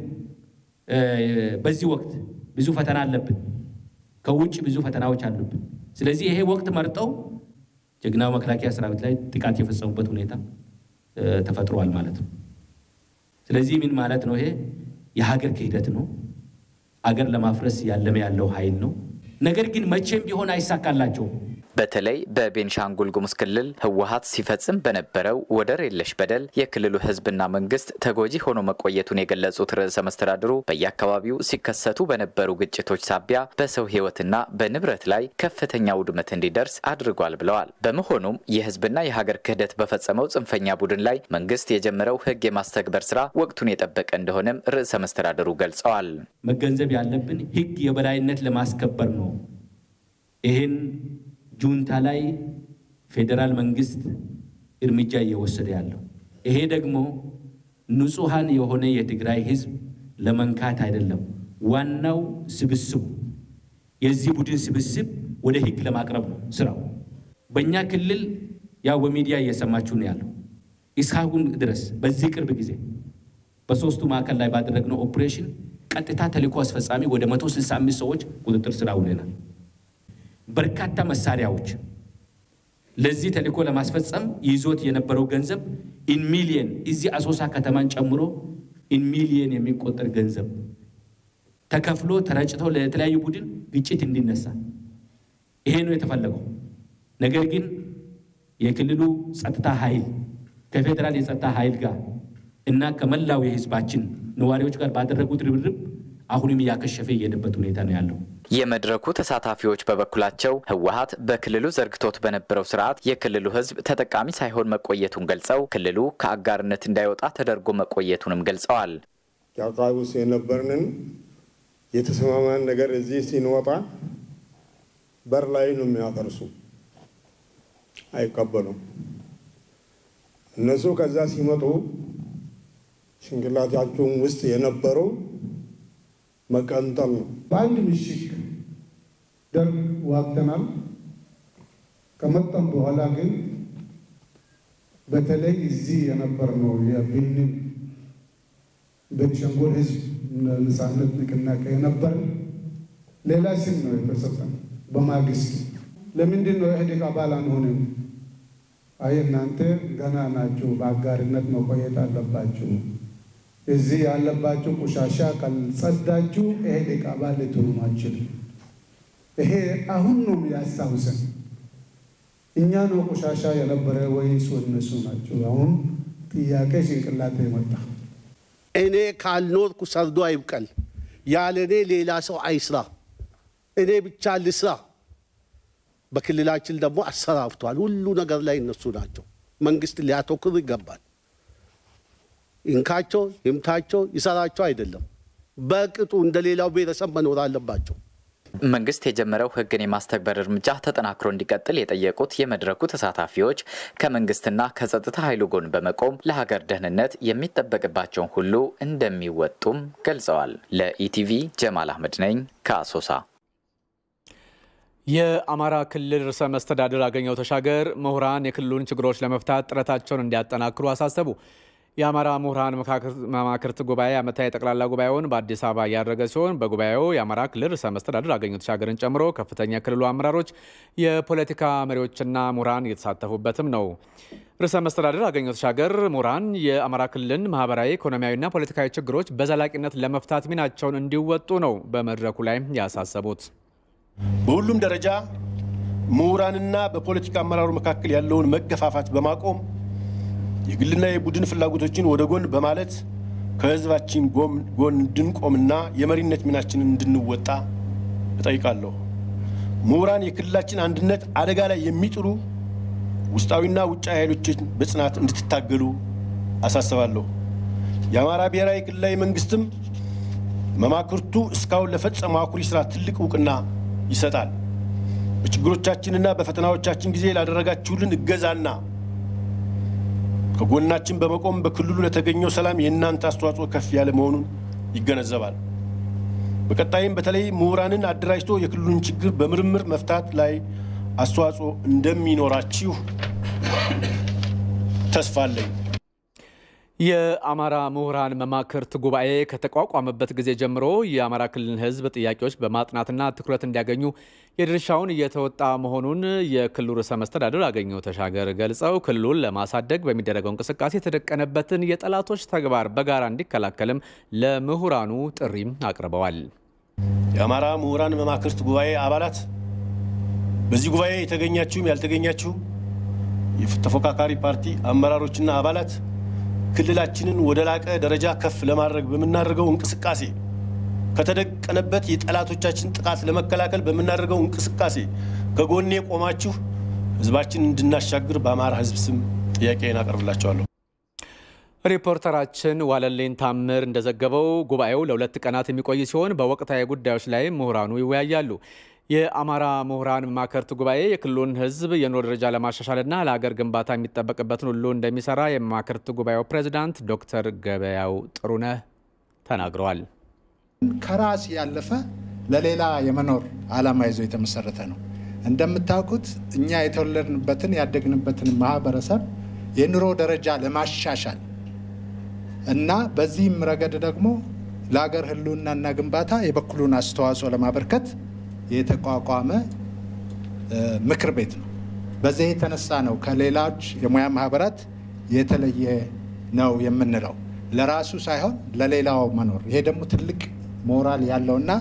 [SPEAKER 16] በዚህ ወቅት ብዙ ፈተና አለብን። ከውጭ ብዙ ፈተናዎች አሉብን። ስለዚህ ይሄ ወቅት መርጠው ጀግናው መከላከያ ሰራዊት ላይ ጥቃት የፈጸሙበት ሁኔታ ተፈጥሯል ማለት ነው። ስለዚህ ምን ማለት ነው? ይሄ የሀገር ክህደት ነው። አገር ለማፍረስ ያለመ ያለው ኃይል ነው። ነገር ግን መቼም ቢሆን አይሳካላቸውም።
[SPEAKER 15] በተለይ በቤንሻንጉል ጉሙዝ ክልል ህወሀት ሲፈጽም በነበረው ወደር የለሽ በደል የክልሉ ህዝብና መንግስት ተጎጂ ሆኖ መቆየቱን የገለጹት ርዕሰ መስተዳድሩ በየአካባቢው ሲከሰቱ በነበሩ ግጭቶች ሳቢያ በሰው ህይወትና በንብረት ላይ ከፍተኛ ውድመት እንዲደርስ አድርጓል ብለዋል። በመሆኑም የህዝብና የሀገር ክህደት በፈጸመው ጽንፈኛ ቡድን ላይ መንግስት የጀመረው ህግ የማስተግበር ስራ ወቅቱን የጠበቀ እንደሆነም ርዕሰ መስተዳድሩ ገልጸዋል።
[SPEAKER 16] መገንዘብ ያለብን ህግ የበላይነት ለማስከበር ነው። ይህን ጁንታ ላይ ፌዴራል መንግስት እርምጃ እየወሰደ ያለው ይሄ ደግሞ ንጹሐን የሆነ የትግራይ ህዝብ ለመንካት አይደለም። ዋናው ስብስቡ የዚህ ቡድን ስብስብ ወደ ህግ ለማቅረብ ነው ስራው። በእኛ ክልል ያው በሚዲያ እየሰማችሁ ነው ያለው። እስካሁን ድረስ በዚህ ቅርብ ጊዜ በሶስቱ ማዕከል ላይ ባደረግነው ኦፕሬሽን ቀጥታ ተልእኮ አስፈጻሚ ወደ 165 ሰዎች ቁጥጥር ስር አውለናል። በርካታ መሳሪያዎች ለዚህ ተልእኮ ለማስፈጸም ይዞት የነበረው ገንዘብ ኢን ሚሊየን እዚህ አሶሳ ከተማን ጨምሮ ኢን ሚሊየን የሚቆጠር ገንዘብ ተከፍሎ ተረጭቶ ለተለያዩ ቡድን ግጭት እንዲነሳ ይሄ ነው የተፈለገው። ነገር ግን የክልሉ ጸጥታ ኃይል ከፌዴራል የጸጥታ ኃይል ጋር እና ከመላው የህዝባችን ነዋሪዎች ጋር ባደረጉት ርብርብ አሁንም እያከሸፈ የሄደበት ሁኔታ ነው ያለው።
[SPEAKER 15] የመድረኩ ተሳታፊዎች በበኩላቸው ህወሀት በክልሉ ዘርግቶት በነበረው ስርዓት የክልሉ ህዝብ ተጠቃሚ ሳይሆን መቆየቱን ገልጸው ክልሉ ከአጋርነት እንዳይወጣ ተደርጎ መቆየቱንም ገልጸዋል።
[SPEAKER 17] ጫቃይ ውስጥ የነበርንን የተሰማማን ነገር እዚህ ሲንወጣ በር ላይ ነው የሚያፈርሱ፣ አይቀበሉም። እነሱ ከዛ ሲመጡ ጭንቅላታቸውን ውስጥ የነበረው መቀንጠል ነው።
[SPEAKER 18] በአንድ ምሽግ ደርግ ዋግተናል። ከመጣም በኋላ ግን በተለይ እዚህ የነበርነው የቤኒን ቤኒሻንጉል ህዝብ ነጻነት ንቅናቄ የነበር ሌላ ስም ነው የተሰጠን። በማግስት ለምንድን ነው ኢህአዴግ አባል አንሆንም? አይ እናንተ ገና ናችሁ፣ በአጋርነት መቆየት አለባችሁ። እዚህ ያለባችሁ ቆሻሻ ካልጸዳችሁ ኢህአዴግ አባል ልትሆኑ አትችሉም። ይሄ አሁን ነው ያስታውሰን። እኛ ነው ቆሻሻ የነበረ ወይስ እነሱ ናቸው? አሁን ጥያቄ ጭንቅላት የመጣ
[SPEAKER 19] እኔ ካልኖርኩ ሰርዶ አይብቀል፣ ያለ እኔ ሌላ ሰው አይስራ፣ እኔ ብቻ ልስራ። በክልላችን ደግሞ አሰራፍቷል። ሁሉ ነገር ላይ እነሱ ናቸው። መንግስት ሊያተኩር ይገባል። ይንካቸው፣ ይምታቸው፣ ይሰራቸው አይደለም። በቅጡ እንደ ሌላው ብሔረሰብ መኖር አለባቸው።
[SPEAKER 15] መንግስት የጀመረው ህግን የማስተግበር እርምጃ ተጠናክሮ እንዲቀጥል የጠየቁት የመድረኩ ተሳታፊዎች ከመንግስትና ከጸጥታ ኃይሉ ጎን በመቆም ለሀገር ደህንነት የሚጠበቅባቸውን ሁሉ እንደሚወጡም ገልጸዋል። ለኢቲቪ ጀማል አህመድ ነኝ ከአሶሳ።
[SPEAKER 1] የአማራ ክልል ርዕሰ መስተዳድር አገኘሁ ተሻገር ምሁራን የክልሉን ችግሮች ለመፍታት ጥረታቸውን እንዲያጠናክሩ አሳሰቡ። የአማራ ምሁራን መማክርት ጉባኤ ዓመታዊ ጠቅላላ ጉባኤውን በአዲስ አበባ እያደረገ ሲሆን በጉባኤው የአማራ ክልል ርዕሰ መስተዳድር አገኘሁ ተሻገርን ጨምሮ ከፍተኛ የክልሉ አመራሮች፣ የፖለቲካ መሪዎችና ምሁራን እየተሳተፉበትም ነው። ርዕሰ መስተዳድር አገኘሁ ተሻገር ምሁራን የአማራ ክልልን ማህበራዊ፣ ኢኮኖሚያዊና ፖለቲካዊ ችግሮች በዘላቂነት ለመፍታት ሚናቸውን እንዲወጡ ነው በመድረኩ ላይ ያሳሰቡት።
[SPEAKER 20] በሁሉም ደረጃ ምሁራንና በፖለቲካ አመራሩ መካከል ያለውን መገፋፋት በማቆም የግልና የቡድን ፍላጎቶችን ወደ ጎን በማለት ከህዝባችን ጎን እንድንቆምና የመሪነት ሚናችንን እንድንወጣ እጠይቃለሁ። ምሁራን የክልላችን አንድነት አደጋ ላይ የሚጥሉ ውስጣዊና ውጫዊ ኃይሎችን በጽናት እንድትታገሉ አሳስባለሁ። የአማራ ብሔራዊ ክልላዊ መንግስትም መማክርቱ እስካሁን ለፈጸመው አኩሪ ስራ ትልቅ እውቅና ይሰጣል። በችግሮቻችንና በፈተናዎቻችን ጊዜ ላደረጋችሁልን እገዛና ከጎናችን በመቆም በክልሉ ለተገኘው ሰላም የእናንተ አስተዋጽኦ ከፍ ያለ መሆኑን ይገነዘባል። በቀጣይም በተለይ ምሁራንን አደራጅቶ የክልሉን ችግር በምርምር መፍታት ላይ አስተዋጽኦ እንደሚኖራችሁ ተስፋ አለኝ።
[SPEAKER 1] የአማራ ምሁራን መማክርት ጉባኤ ከተቋቋመበት ጊዜ ጀምሮ የአማራ ክልል ሕዝብ ጥያቄዎች በማጥናትና ትኩረት እንዲያገኙ የድርሻውን እየተወጣ መሆኑን የክልሉ ርዕሰ መስተዳድር አገኘሁ ተሻገር ገልጸው ክልሉን ለማሳደግ በሚደረገው እንቅስቃሴ የተደቀነበትን የጠላቶች ተግባር በጋራ እንዲከላከልም ለምሁራኑ ጥሪም አቅርበዋል።
[SPEAKER 20] የአማራ ምሁራን መማክርት ጉባኤ አባላት፣ በዚህ ጉባኤ የተገኛችሁም ያልተገኛችሁ የተፎካካሪ ፓርቲ አመራሮችና አባላት ክልላችንን ወደ ላቀ ደረጃ ከፍ ለማድረግ በምናደርገው እንቅስቃሴ ከተደቀነበት የጠላቶቻችን ጥቃት ለመከላከል በምናደርገው እንቅስቃሴ ከጎኔ ቆማችሁ ህዝባችን እንድናሻግር በአማራ ህዝብ ስም ጥያቄን አቀርብላቸዋለሁ።
[SPEAKER 1] ሪፖርተራችን ዋለልኝ ታምር እንደዘገበው ጉባኤው ለሁለት ቀናት የሚቆይ ሲሆን በወቅታዊ ጉዳዮች ላይ ምሁራኑ ይወያያሉ። የአማራ ምሁራን መማክርት ጉባኤ የክልሉን ህዝብ የኑሮ ደረጃ ለማሻሻልና ለሀገር ግንባታ የሚጠበቅበትን ሁሉ እንደሚሰራ የመማክርት ጉባኤው ፕሬዚዳንት ዶክተር ገበያው ጥሩነህ ተናግረዋል።
[SPEAKER 21] ከራስ ያለፈ ለሌላ የመኖር ዓላማ ይዞ የተመሰረተ ነው። እንደምታውቁት እኛ የተወለድንበትን ያደግንበትን ማህበረሰብ የኑሮ ደረጃ ለማሻሻል እና በዚህም ረገድ ደግሞ ለሀገር ህልውናና ግንባታ የበኩሉን አስተዋጽኦ ለማበርከት የተቋቋመ ምክር ቤት ነው። በዚህ የተነሳ ነው ከሌሎች የሙያ ማህበራት የተለየ ነው የምንለው። ለራሱ ሳይሆን ለሌላው መኖር። ይሄ ደግሞ ትልቅ ሞራል ያለውና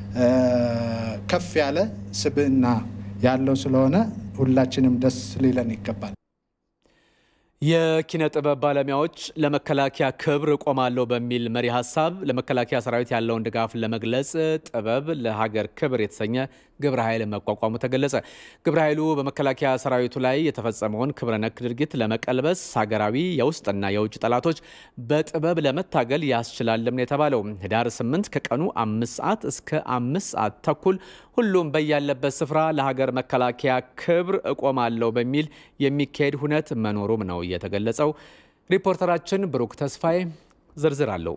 [SPEAKER 21] ከፍ ያለ ስብዕና ያለው ስለሆነ ሁላችንም ደስ ሊለን ይገባል።
[SPEAKER 1] የኪነ ጥበብ ባለሙያዎች ለመከላከያ ክብር እቆማለሁ በሚል መሪ ሀሳብ ለመከላከያ ሰራዊት ያለውን ድጋፍ ለመግለጽ ጥበብ ለሀገር ክብር የተሰኘ ግብረ ኃይል መቋቋሙ ተገለጸ። ግብረ ኃይሉ በመከላከያ ሰራዊቱ ላይ የተፈጸመውን ክብረ ነክ ድርጊት ለመቀልበስ ሀገራዊ የውስጥና የውጭ ጠላቶች በጥበብ ለመታገል ያስችላልም ነው የተባለው። ህዳር 8 ከቀኑ አምስት ሰዓት እስከ አምስት ሰዓት ተኩል ሁሉም በያለበት ስፍራ ለሀገር መከላከያ ክብር እቆማለሁ በሚል የሚካሄድ ሁነት መኖሩም ነው የተገለጸው። ሪፖርተራችን ብሩክ ተስፋዬ ዝርዝር አለው።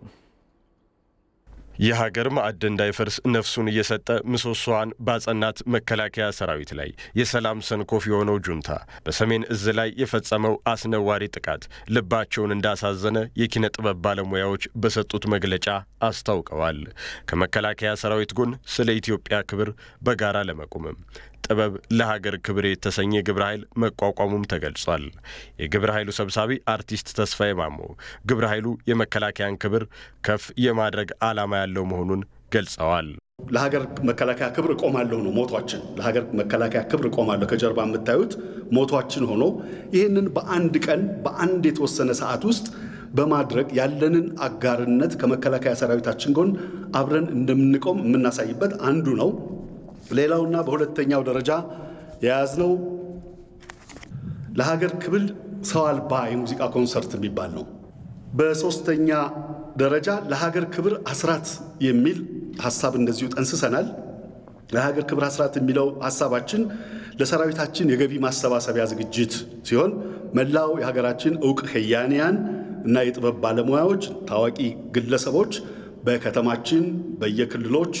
[SPEAKER 3] የሀገር ማዕድ እንዳይፈርስ ነፍሱን እየሰጠ ምሰሶዋን ባጸናት መከላከያ ሰራዊት ላይ የሰላም ሰንኮፍ የሆነው ጁንታ በሰሜን እዝ ላይ የፈጸመው አስነዋሪ ጥቃት ልባቸውን እንዳሳዘነ የኪነ ጥበብ ባለሙያዎች በሰጡት መግለጫ አስታውቀዋል። ከመከላከያ ሰራዊት ጎን ስለ ኢትዮጵያ ክብር በጋራ ለመቆምም ጥበብ ለሀገር ክብር የተሰኘ ግብረ ኃይል መቋቋሙም ተገልጿል። የግብረ ኃይሉ ሰብሳቢ አርቲስት ተስፋዬ ማሞ ግብረ ኃይሉ የመከላከያን ክብር ከፍ የማድረግ ዓላማ ያለው መሆኑን ገልጸዋል።
[SPEAKER 22] ለሀገር መከላከያ ክብር እቆማለሁ ነው ሞቷችን። ለሀገር መከላከያ ክብር እቆማለሁ ከጀርባ የምታዩት ሞቷችን ሆኖ ይህንን በአንድ ቀን በአንድ የተወሰነ ሰዓት ውስጥ በማድረግ ያለንን አጋርነት ከመከላከያ ሰራዊታችን ጎን አብረን እንደምንቆም የምናሳይበት አንዱ ነው። ሌላውና በሁለተኛው ደረጃ የያዝነው ለሀገር ክብል ሰው አልባ የሙዚቃ ኮንሰርት የሚባል ነው። በሶስተኛ ደረጃ ለሀገር ክብር አስራት የሚል ሀሳብ እንደዚሁ ጠንስሰናል። ለሀገር ክብር አስራት የሚለው ሀሳባችን ለሰራዊታችን የገቢ ማሰባሰቢያ ዝግጅት ሲሆን መላው የሀገራችን እውቅ ከያንያን እና የጥበብ ባለሙያዎች፣ ታዋቂ ግለሰቦች በከተማችን በየክልሎች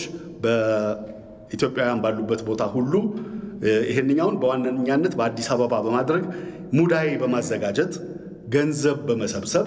[SPEAKER 22] ኢትዮጵያውያን ባሉበት ቦታ ሁሉ ይህንኛውን በዋነኛነት በአዲስ አበባ በማድረግ ሙዳይ በማዘጋጀት ገንዘብ በመሰብሰብ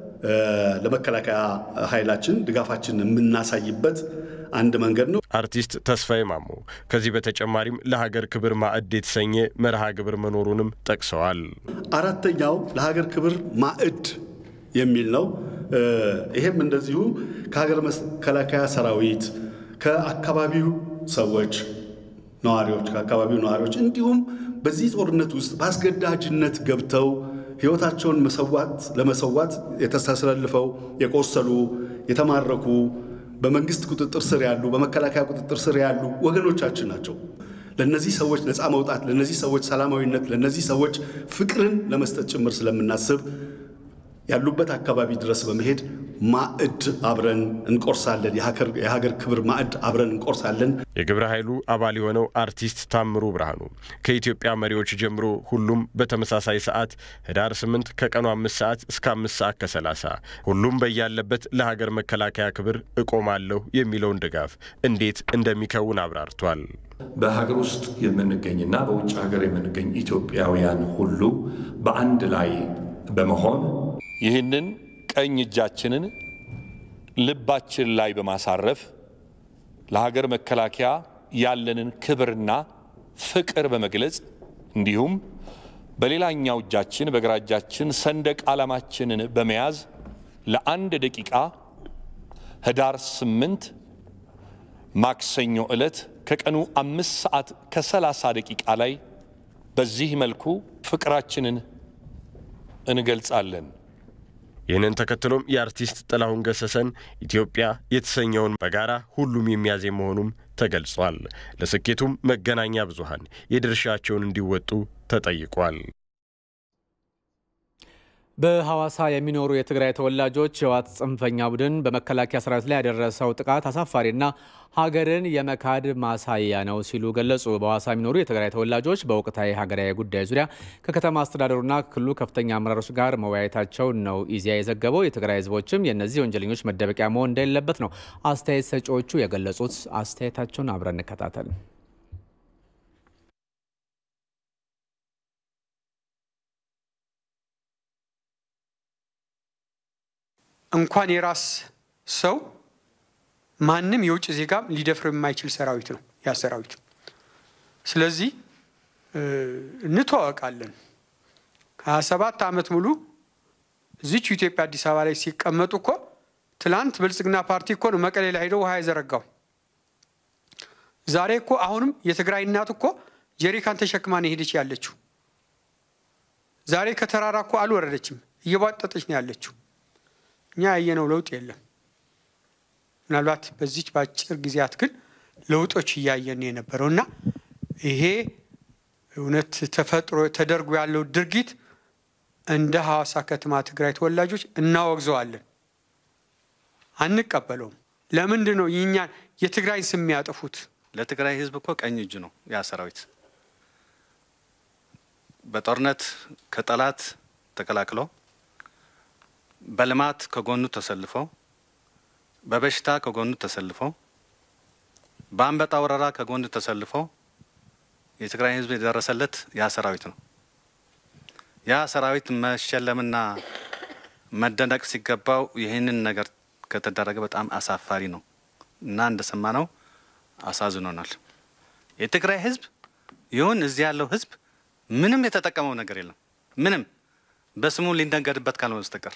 [SPEAKER 22] ለመከላከያ ኃይላችን ድጋፋችን የምናሳይበት አንድ መንገድ ነው።
[SPEAKER 3] አርቲስት ተስፋዬ ማሞ ከዚህ በተጨማሪም ለሀገር ክብር ማዕድ የተሰኘ መርሃ ግብር መኖሩንም ጠቅሰዋል።
[SPEAKER 22] አራተኛው ለሀገር ክብር ማዕድ የሚል ነው። ይሄም እንደዚሁ ከሀገር መከላከያ ሰራዊት ከአካባቢው ሰዎች ነዋሪዎች ከአካባቢው ነዋሪዎች እንዲሁም በዚህ ጦርነት ውስጥ በአስገዳጅነት ገብተው ሕይወታቸውን መሰዋት ለመሰዋት የተሳስረልፈው የቆሰሉ የተማረኩ በመንግስት ቁጥጥር ስር ያሉ በመከላከያ ቁጥጥር ስር ያሉ ወገኖቻችን ናቸው። ለነዚህ ሰዎች ነፃ መውጣት፣ ለነዚህ ሰዎች ሰላማዊነት፣ ለነዚህ ሰዎች ፍቅርን ለመስጠት ጭምር ስለምናስብ ያሉበት አካባቢ ድረስ በመሄድ ማዕድ አብረን እንቆርሳለን። የሀገር ክብር ማዕድ አብረን እንቆርሳለን።
[SPEAKER 3] የግብረ ኃይሉ አባል የሆነው አርቲስት ታምሩ ብርሃኑ ከኢትዮጵያ መሪዎች ጀምሮ ሁሉም በተመሳሳይ ሰዓት ህዳር 8 ከቀኑ አምስት ሰዓት እስከ አምስት ሰዓት ከሰላሳ ሁሉም በያለበት ለሀገር መከላከያ ክብር እቆማለሁ የሚለውን ድጋፍ እንዴት እንደሚከውን አብራርቷል።
[SPEAKER 23] በሀገር ውስጥ የምንገኝና በውጭ ሀገር የምንገኝ ኢትዮጵያውያን ሁሉ በአንድ ላይ በመሆን ይህንን ቀኝ እጃችንን ልባችን ላይ በማሳረፍ ለሀገር መከላከያ ያለንን ክብርና ፍቅር በመግለጽ እንዲሁም በሌላኛው እጃችን በግራ እጃችን ሰንደቅ ዓላማችንን በመያዝ ለአንድ ደቂቃ ህዳር ስምንት ማክሰኞ ዕለት ከቀኑ አምስት ሰዓት ከሰላሳ ደቂቃ ላይ በዚህ መልኩ ፍቅራችንን እንገልጻለን።
[SPEAKER 3] ይህንን ተከትሎም የአርቲስት ጥላሁን ገሰሰን ኢትዮጵያ የተሰኘውን በጋራ ሁሉም የሚያዜም መሆኑም ተገልጿል። ለስኬቱም መገናኛ ብዙሃን የድርሻቸውን እንዲወጡ ተጠይቋል።
[SPEAKER 1] በሐዋሳ የሚኖሩ የትግራይ ተወላጆች የህወሓት ጽንፈኛ ቡድን በመከላከያ ሰራዊት ላይ ያደረሰው ጥቃት አሳፋሪና ሀገርን የመካድ ማሳያ ነው ሲሉ ገለጹ። በሐዋሳ የሚኖሩ የትግራይ ተወላጆች በወቅታዊ ሀገራዊ ጉዳይ ዙሪያ ከከተማ አስተዳደሩና ክልሉ ከፍተኛ አመራሮች ጋር መወያየታቸው ነው ኢዜአ የዘገበው። የትግራይ ህዝቦችም የእነዚህ ወንጀለኞች መደበቂያ መሆን እንደሌለበት ነው አስተያየት ሰጪዎቹ የገለጹት። አስተያየታቸውን አብረን እንከታተል።
[SPEAKER 24] እንኳን የራስ ሰው ማንም የውጭ ዜጋም ሊደፍረው የማይችል ሰራዊት ነው ያ ሰራዊት። ስለዚህ እንተዋወቃለን። ሀያ ሰባት ዓመት ሙሉ እዚች ኢትዮጵያ አዲስ አበባ ላይ ሲቀመጡ እኮ ትላንት ብልጽግና ፓርቲ እኮ ነው መቀሌ ላይ ሄደው ውሃ የዘረጋው። ዛሬ እኮ አሁንም የትግራይ እናት እኮ ጀሪካን ተሸክማ ነው ሄደች ያለችው። ዛሬ ከተራራ እኮ አልወረደችም፣ እየቧጠጠች ነው ያለችው። እኛ ያየነው ለውጥ የለም። ምናልባት በዚች በአጭር ጊዜያት ግን ለውጦች እያየን የነበረው እና ይሄ እውነት ተፈጥሮ ተደርጎ ያለው ድርጊት እንደ ሐዋሳ ከተማ ትግራይ ተወላጆች እናወግዘዋለን፣ አንቀበለውም። ለምንድን ነው ይኛን የትግራይን ስም ያጠፉት?
[SPEAKER 2] ለትግራይ ህዝብ እኮ ቀኝ እጅ ነው ያ ሰራዊት። በጦርነት ከጠላት ተከላክለው፣ በልማት ከጎኑ ተሰልፈው፣ በበሽታ ከጎኑ ተሰልፈው፣ በአንበጣ ወረራ ከጎኑ ተሰልፈው የትግራይ ህዝብ የደረሰለት ያ ሰራዊት ነው። ያ ሰራዊት መሸለምና መደነቅ ሲገባው ይህንን ነገር ከተደረገ በጣም አሳፋሪ ነው እና እንደሰማነው አሳዝኖናል። የትግራይ ህዝብ ይሁን እዚህ ያለው ህዝብ ምንም የተጠቀመው ነገር የለም። ምንም በስሙ ሊነገድበት ካልሆነ በስተቀር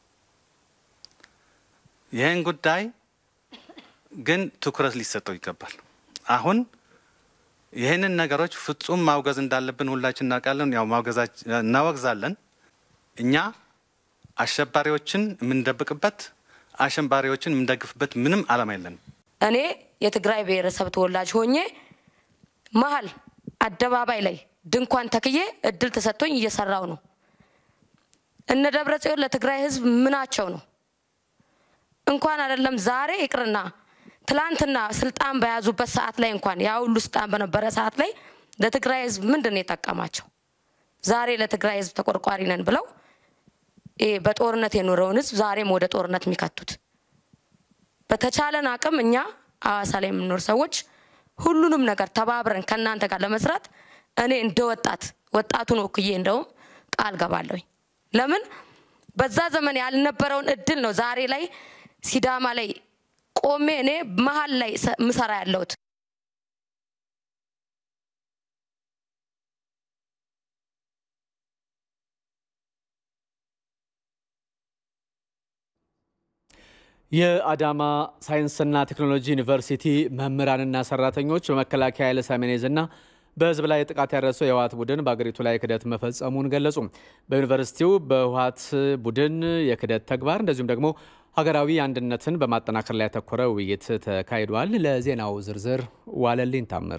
[SPEAKER 2] ይህን ጉዳይ ግን ትኩረት ሊሰጠው ይገባል። አሁን ይህንን ነገሮች ፍጹም ማውገዝ እንዳለብን ሁላችን እናውቃለን። ያው እናወግዛለን። እኛ አሸባሪዎችን የምንደብቅበት አሸባሪዎችን የምንደግፍበት ምንም ዓላማ የለንም።
[SPEAKER 4] እኔ የትግራይ ብሔረሰብ ተወላጅ ሆኜ መሀል አደባባይ ላይ ድንኳን ተክዬ እድል ተሰጥቶኝ እየሰራው ነው። እነ ደብረ ጽዮን ለትግራይ ህዝብ ምናቸው ነው? እንኳን አይደለም ዛሬ ይቅርና ትላንትና ስልጣን በያዙበት ሰዓት ላይ እንኳን ያ ሁሉ ስልጣን በነበረ ሰዓት ላይ ለትግራይ ህዝብ ምንድን ነው የጠቀማቸው? ዛሬ ለትግራይ ህዝብ ተቆርቋሪ ነን ብለው ይሄ በጦርነት የኖረውን ህዝብ ዛሬም ወደ ጦርነት የሚከቱት። በተቻለን አቅም እኛ ሐዋሳ ላይ የምንኖር ሰዎች ሁሉንም ነገር ተባብረን ከእናንተ ጋር ለመስራት እኔ እንደ ወጣት ወጣቱን ወክዬ እንደውም ቃል ገባለሁኝ። ለምን በዛ ዘመን ያልነበረውን እድል ነው ዛሬ ላይ ሲዳማ ላይ ቆሜ እኔ መሀል ላይ ምሰራ ያለሁት።
[SPEAKER 1] የአዳማ ሳይንስና ቴክኖሎጂ ዩኒቨርሲቲ መምህራንና ሰራተኞች በመከላከያ ኃይለ ሰሜኔዝና በህዝብ ላይ ጥቃት ያደረሰው የህወሓት ቡድን በአገሪቱ ላይ ክደት መፈጸሙን ገለጹ። በዩኒቨርሲቲው በህወሓት ቡድን የክደት ተግባር እንደዚሁም ደግሞ ሀገራዊ አንድነትን በማጠናከር ላይ ያተኮረ ውይይት ተካሂዷል። ለዜናው ዝርዝር ዋለልኝ ታምር።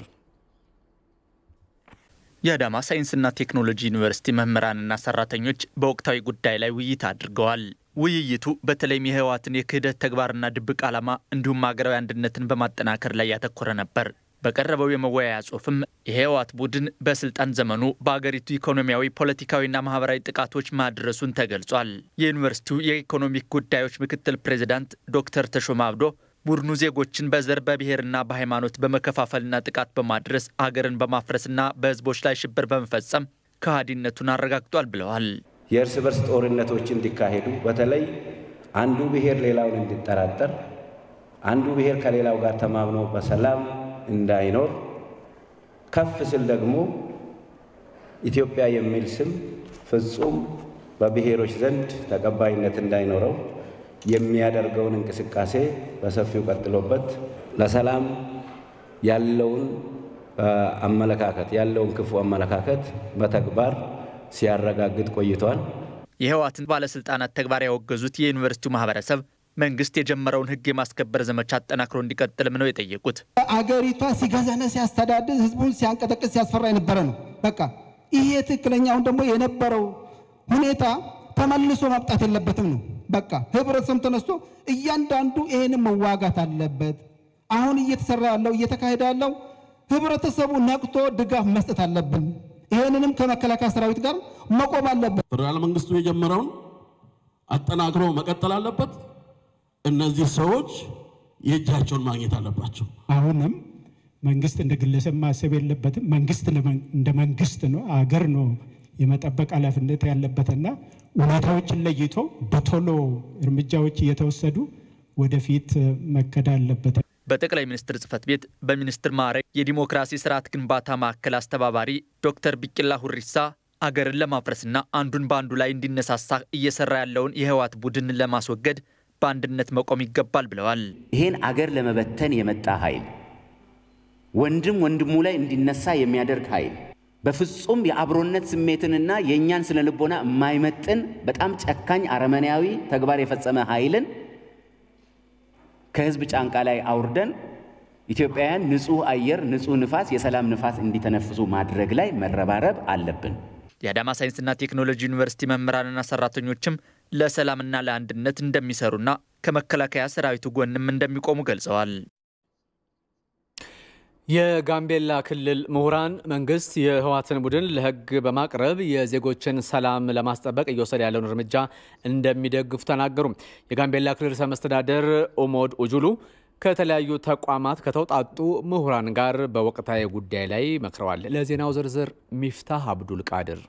[SPEAKER 5] የአዳማ ሳይንስና ቴክኖሎጂ ዩኒቨርሲቲ መምህራንና ሰራተኞች በወቅታዊ ጉዳይ ላይ ውይይት አድርገዋል። ውይይቱ በተለይም የህወሓትን የክህደት ተግባርና ድብቅ ዓላማ እንዲሁም ሀገራዊ አንድነትን በማጠናከር ላይ ያተኮረ ነበር። በቀረበው የመወያያ ጽሑፍም የህወሓት ቡድን በስልጣን ዘመኑ በአገሪቱ ኢኮኖሚያዊ፣ ፖለቲካዊና ማህበራዊ ጥቃቶች ማድረሱን ተገልጿል። የዩኒቨርሲቲው የኢኮኖሚክ ጉዳዮች ምክትል ፕሬዚዳንት ዶክተር ተሾማ አብዶ ቡድኑ ዜጎችን በዘር በብሔርና በሃይማኖት በመከፋፈልና ጥቃት በማድረስ አገርን በማፍረስና በህዝቦች ላይ ሽብር በመፈጸም ከሃዲነቱን አረጋግጧል ብለዋል።
[SPEAKER 6] የእርስ በርስ ጦርነቶች እንዲካሄዱ በተለይ አንዱ ብሔር ሌላውን እንዲጠራጠር፣ አንዱ ብሔር ከሌላው ጋር ተማምኖ በሰላም እንዳይኖር ከፍ ስል ደግሞ ኢትዮጵያ የሚል ስም ፍጹም በብሔሮች ዘንድ ተቀባይነት እንዳይኖረው የሚያደርገውን እንቅስቃሴ በሰፊው ቀጥሎበት ለሰላም ያለውን አመለካከት ያለውን ክፉ አመለካከት በተግባር ሲያረጋግጥ ቆይቷል።
[SPEAKER 5] የህወሓትን ባለስልጣናት ተግባር ያወገዙት የዩኒቨርሲቲው ማህበረሰብ መንግስት የጀመረውን ህግ የማስከበር ዘመቻ አጠናክሮ እንዲቀጥልም ነው የጠየቁት።
[SPEAKER 25] አገሪቷ ሲገዛነ ሲያስተዳድር ህዝቡን ሲያንቀጠቅጥ ሲያስፈራ የነበረ ነው። በቃ ይሄ ትክክለኛውን ደግሞ የነበረው ሁኔታ ተመልሶ መምጣት የለበትም ነው። በቃ ህብረተሰብ ተነስቶ እያንዳንዱ ይሄንን መዋጋት አለበት። አሁን እየተሰራ ያለው እየተካሄደ ያለው ህብረተሰቡ ነቅቶ ድጋፍ መስጠት አለብን። ይሄንንም ከመከላከያ ሰራዊት ጋር መቆም አለበት።
[SPEAKER 26] ፌዴራል መንግስቱ የጀመረውን አጠናክሮ መቀጠል አለበት። እነዚህ ሰዎች የእጃቸውን ማግኘት አለባቸው።
[SPEAKER 27] አሁንም መንግስት እንደ ግለሰብ ማሰብ የለበትም። መንግስት እንደ መንግስት ነው፣ አገር ነው የመጠበቅ ኃላፊነት ያለበትና ሁኔታዎችን ለይቶ በቶሎ እርምጃዎች እየተወሰዱ ወደፊት መከዳ አለበት።
[SPEAKER 5] በጠቅላይ ሚኒስትር ጽህፈት ቤት በሚኒስትር ማዕረግ የዲሞክራሲ ስርዓት ግንባታ ማዕከል አስተባባሪ ዶክተር ቢቂላ ሁሪሳ አገርን ለማፍረስና አንዱን በአንዱ ላይ እንዲነሳሳ እየሰራ ያለውን የህወሓት ቡድን ለማስወገድ በአንድነት መቆም ይገባል ብለዋል።
[SPEAKER 28] ይህን አገር ለመበተን የመጣ ኃይል ወንድም ወንድሙ ላይ እንዲነሳ የሚያደርግ ኃይል
[SPEAKER 7] በፍጹም የአብሮነት ስሜትንና የእኛን ስነ ልቦና የማይመጥን በጣም ጨካኝ አረመኔያዊ ተግባር የፈጸመ ኃይልን ከህዝብ ጫንቃ ላይ አውርደን ኢትዮጵያውያን ንጹህ አየር፣ ንጹህ ንፋስ፣ የሰላም ንፋስ እንዲተነፍሱ ማድረግ ላይ መረባረብ አለብን።
[SPEAKER 5] የአዳማ ሳይንስና ቴክኖሎጂ ዩኒቨርሲቲ መምህራንና ሰራተኞችም ለሰላምና ለአንድነት እንደሚሰሩና ከመከላከያ ሰራዊቱ ጎንም እንደሚቆሙ ገልጸዋል።
[SPEAKER 1] የጋምቤላ ክልል ምሁራን መንግስት የህወሓትን ቡድን ለህግ በማቅረብ የዜጎችን ሰላም ለማስጠበቅ እየወሰደ ያለውን እርምጃ እንደሚደግፉ ተናገሩ። የጋምቤላ ክልል ርዕሰ መስተዳደር ኦሞድ ኡጁሉ ከተለያዩ ተቋማት ከተውጣጡ ምሁራን ጋር በወቅታዊ ጉዳይ ላይ መክረዋል። ለዜናው ዝርዝር ሚፍታህ አብዱል ቃድር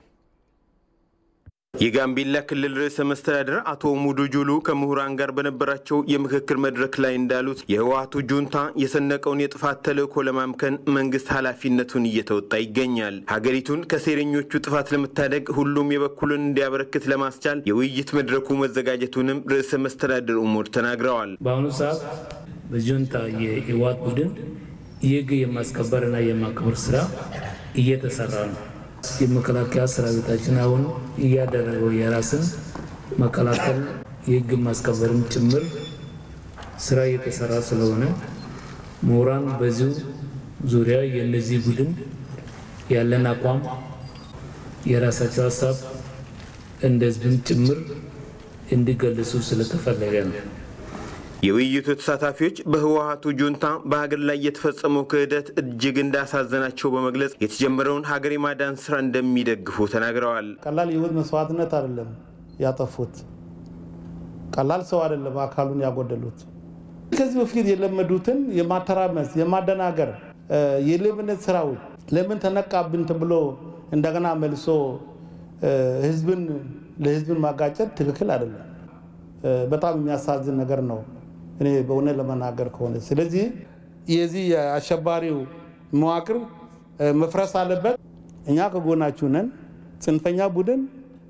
[SPEAKER 8] የጋምቤላ ክልል ርዕሰ መስተዳደር አቶ ሙዱ ጁሉ ከምሁራን ጋር በነበራቸው የምክክር መድረክ ላይ እንዳሉት የህወሓቱ ጁንታ የሰነቀውን የጥፋት ተልዕኮ ለማምከን መንግስት ኃላፊነቱን እየተወጣ ይገኛል። ሀገሪቱን ከሴረኞቹ ጥፋት ለመታደግ ሁሉም የበኩልን እንዲያበረክት ለማስቻል የውይይት መድረኩ መዘጋጀቱንም ርዕሰ መስተዳደር ኡሞድ ተናግረዋል።
[SPEAKER 9] በአሁኑ ሰዓት በጁንታ የህወሓት ቡድን የህግ የማስከበርና የማክበር ስራ እየተሰራ ነው። የመከላከያ ሰራዊታችን አሁን እያደረገው የራስን መከላከል የህግ ማስከበርም ጭምር ስራ እየተሰራ ስለሆነ ምሁራን በዚሁ ዙሪያ የእነዚህ ቡድን ያለን አቋም የራሳቸው ሀሳብ እንደ ህዝብም ጭምር እንዲገልጹ ስለተፈለገ ነው።
[SPEAKER 8] የውይይቱ ተሳታፊዎች በህወሓቱ ጁንታ በሀገር ላይ የተፈጸመው ክህደት እጅግ እንዳሳዘናቸው በመግለጽ የተጀመረውን ሀገር የማዳን ስራ እንደሚደግፉ ተናግረዋል።
[SPEAKER 10] ቀላል የህይወት መስዋዕትነት አይደለም ያጠፉት፣ ቀላል ሰው አይደለም አካሉን ያጎደሉት። ከዚህ በፊት የለመዱትን የማተራመስ የማደናገር የሌብነት ስራዎች ለምን ተነቃብን ተብሎ እንደገና መልሶ ህዝብን ለህዝብን ማጋጨት ትክክል አይደለም። በጣም የሚያሳዝን ነገር ነው። እኔ በእውነት ለመናገር ከሆነ ስለዚህ የዚህ የአሸባሪው መዋቅር መፍረስ አለበት። እኛ ከጎናችሁ ነን። ጽንፈኛ ቡድን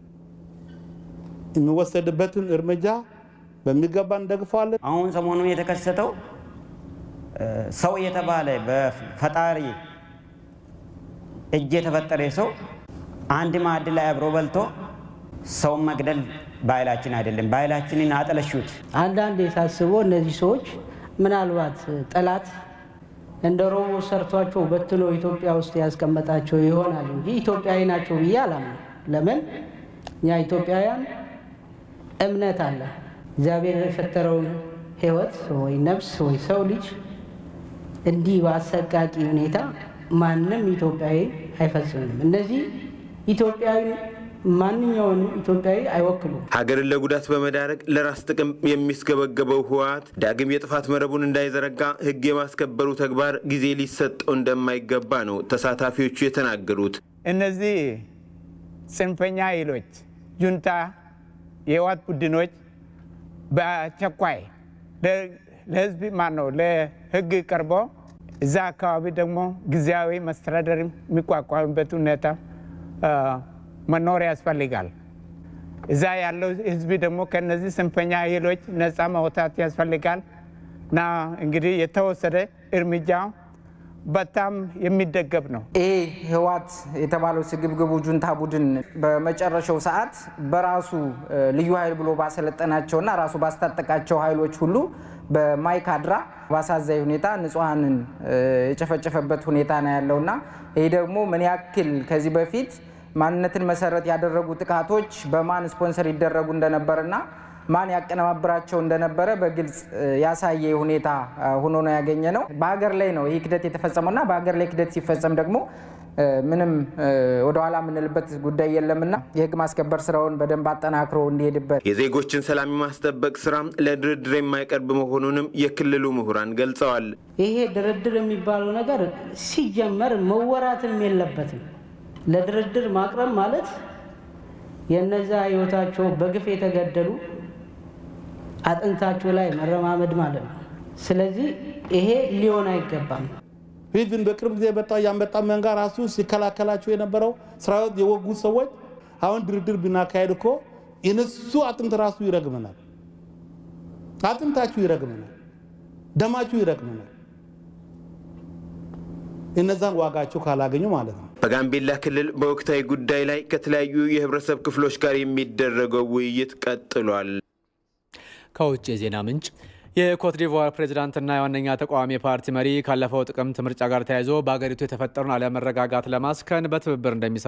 [SPEAKER 10] የሚወሰድበትን እርምጃ በሚገባ እንደግፈዋለን።
[SPEAKER 11] አሁን ሰሞኑን የተከሰተው ሰው የተባለ በፈጣሪ እጅ የተፈጠረ ሰው አንድ ማዕድ ላይ አብሮ በልቶ ሰውን መግደል ባህላችን አይደለም። ባህላችንን አጠለሹት።
[SPEAKER 12] አንዳንድ የሳስበው እነዚህ ሰዎች ምናልባት ጠላት እንደ ሮቦ ሰርቷቸው በትኖ ኢትዮጵያ ውስጥ ያስቀመጣቸው ይሆናል እንጂ ኢትዮጵያዊ ናቸው ብዬ አላምንም። ለምን እኛ ኢትዮጵያውያን እምነት አለ። እግዚአብሔር የፈጠረውን ሕይወት ወይ ነፍስ ወይ ሰው ልጅ እንዲህ በአሰቃቂ ሁኔታ ማንም ኢትዮጵያዊ አይፈጽምም። እነዚህ ኢትዮጵያዊ ማንኛውንም ኢትዮጵያዊ አይወክሉም።
[SPEAKER 8] ሀገርን ለጉዳት በመዳረግ ለራስ ጥቅም የሚስገበገበው ህወሓት ዳግም የጥፋት መረቡን እንዳይዘረጋ ህግ የማስከበሩ ተግባር ጊዜ ሊሰጠው እንደማይገባ ነው ተሳታፊዎቹ የተናገሩት።
[SPEAKER 14] እነዚህ ጽንፈኛ ኃይሎች ጁንታ፣ የህወሓት ቡድኖች በአስቸኳይ ለህዝብ ማን ነው ለህግ ቀርቦ እዛ አካባቢ ደግሞ ጊዜያዊ መስተዳደር የሚቋቋምበት ሁኔታ መኖር ያስፈልጋል። እዛ ያለው ህዝብ ደግሞ ከነዚህ ጽንፈኛ ኃይሎች ነፃ መውጣት ያስፈልጋል እና እንግዲህ የተወሰደ እርምጃ በጣም የሚደገፍ ነው።
[SPEAKER 28] ይህ ህወሓት የተባለው ስግብግቡ ጁንታ ቡድን በመጨረሻው ሰዓት በራሱ ልዩ ኃይል ብሎ ባሰለጠናቸውና ራሱ ባስታጠቃቸው ኃይሎች ሁሉ በማይካድራ በአሳዛኝ ሁኔታ ንጹሐንን የጨፈጨፈበት ሁኔታ ነው ያለውና ይህ ደግሞ ምን ያክል ከዚህ በፊት ማንነትን መሰረት ያደረጉ ጥቃቶች በማን ስፖንሰር ይደረጉ እንደነበረና ማን ያቀነባብራቸው እንደነበረ በግልጽ ያሳየ ሁኔታ ሆኖ ነው ያገኘ ነው። በሀገር ላይ ነው ይህ ክደት የተፈጸመውና በሀገር ላይ ክደት ሲፈጸም ደግሞ ምንም ወደኋላ የምንልበት ጉዳይ የለምና የህግ ማስከበር ስራውን በደንብ አጠናክሮ እንዲሄድበት
[SPEAKER 8] የዜጎችን ሰላም የማስጠበቅ ስራ ለድርድር የማይቀርብ መሆኑንም የክልሉ ምሁራን ገልጸዋል።
[SPEAKER 12] ይሄ ድርድር የሚባለው ነገር ሲጀመር መወራትም የለበትም። ለድርድር ማቅረብ ማለት የነዛ ህይወታቸው በግፍ የተገደሉ አጥንታቸው ላይ መረማመድ ማለት ነው። ስለዚህ ይሄ ሊሆን አይገባም።
[SPEAKER 10] ኢቭን በቅርብ ጊዜ የመጣ ያንበጣ መንጋ ራሱ ሲከላከላቸው የነበረው ሰራዊት የወጉት ሰዎች አሁን ድርድር ብናካሄድ እኮ የነሱ አጥንት ራሱ ይረግመናል። አጥንታችሁ ይረግመናል፣ ደማችሁ ይረግመናል። እነዛን ዋጋቸው ካላገኙ ማለት ነው።
[SPEAKER 8] በጋምቤላ ክልል በወቅታዊ ጉዳይ ላይ ከተለያዩ የህብረተሰብ ክፍሎች ጋር የሚደረገው ውይይት ቀጥሏል።
[SPEAKER 1] ከውጭ የዜና ምንጭ የኮት ዲቮር ፕሬዚዳንትና የዋነኛ ተቃዋሚ ፓርቲ መሪ ካለፈው ጥቅምት ምርጫ ጋር ተያይዞ በአገሪቱ የተፈጠሩን አለመረጋጋት ለማስከን በትብብር እንደሚሰሩ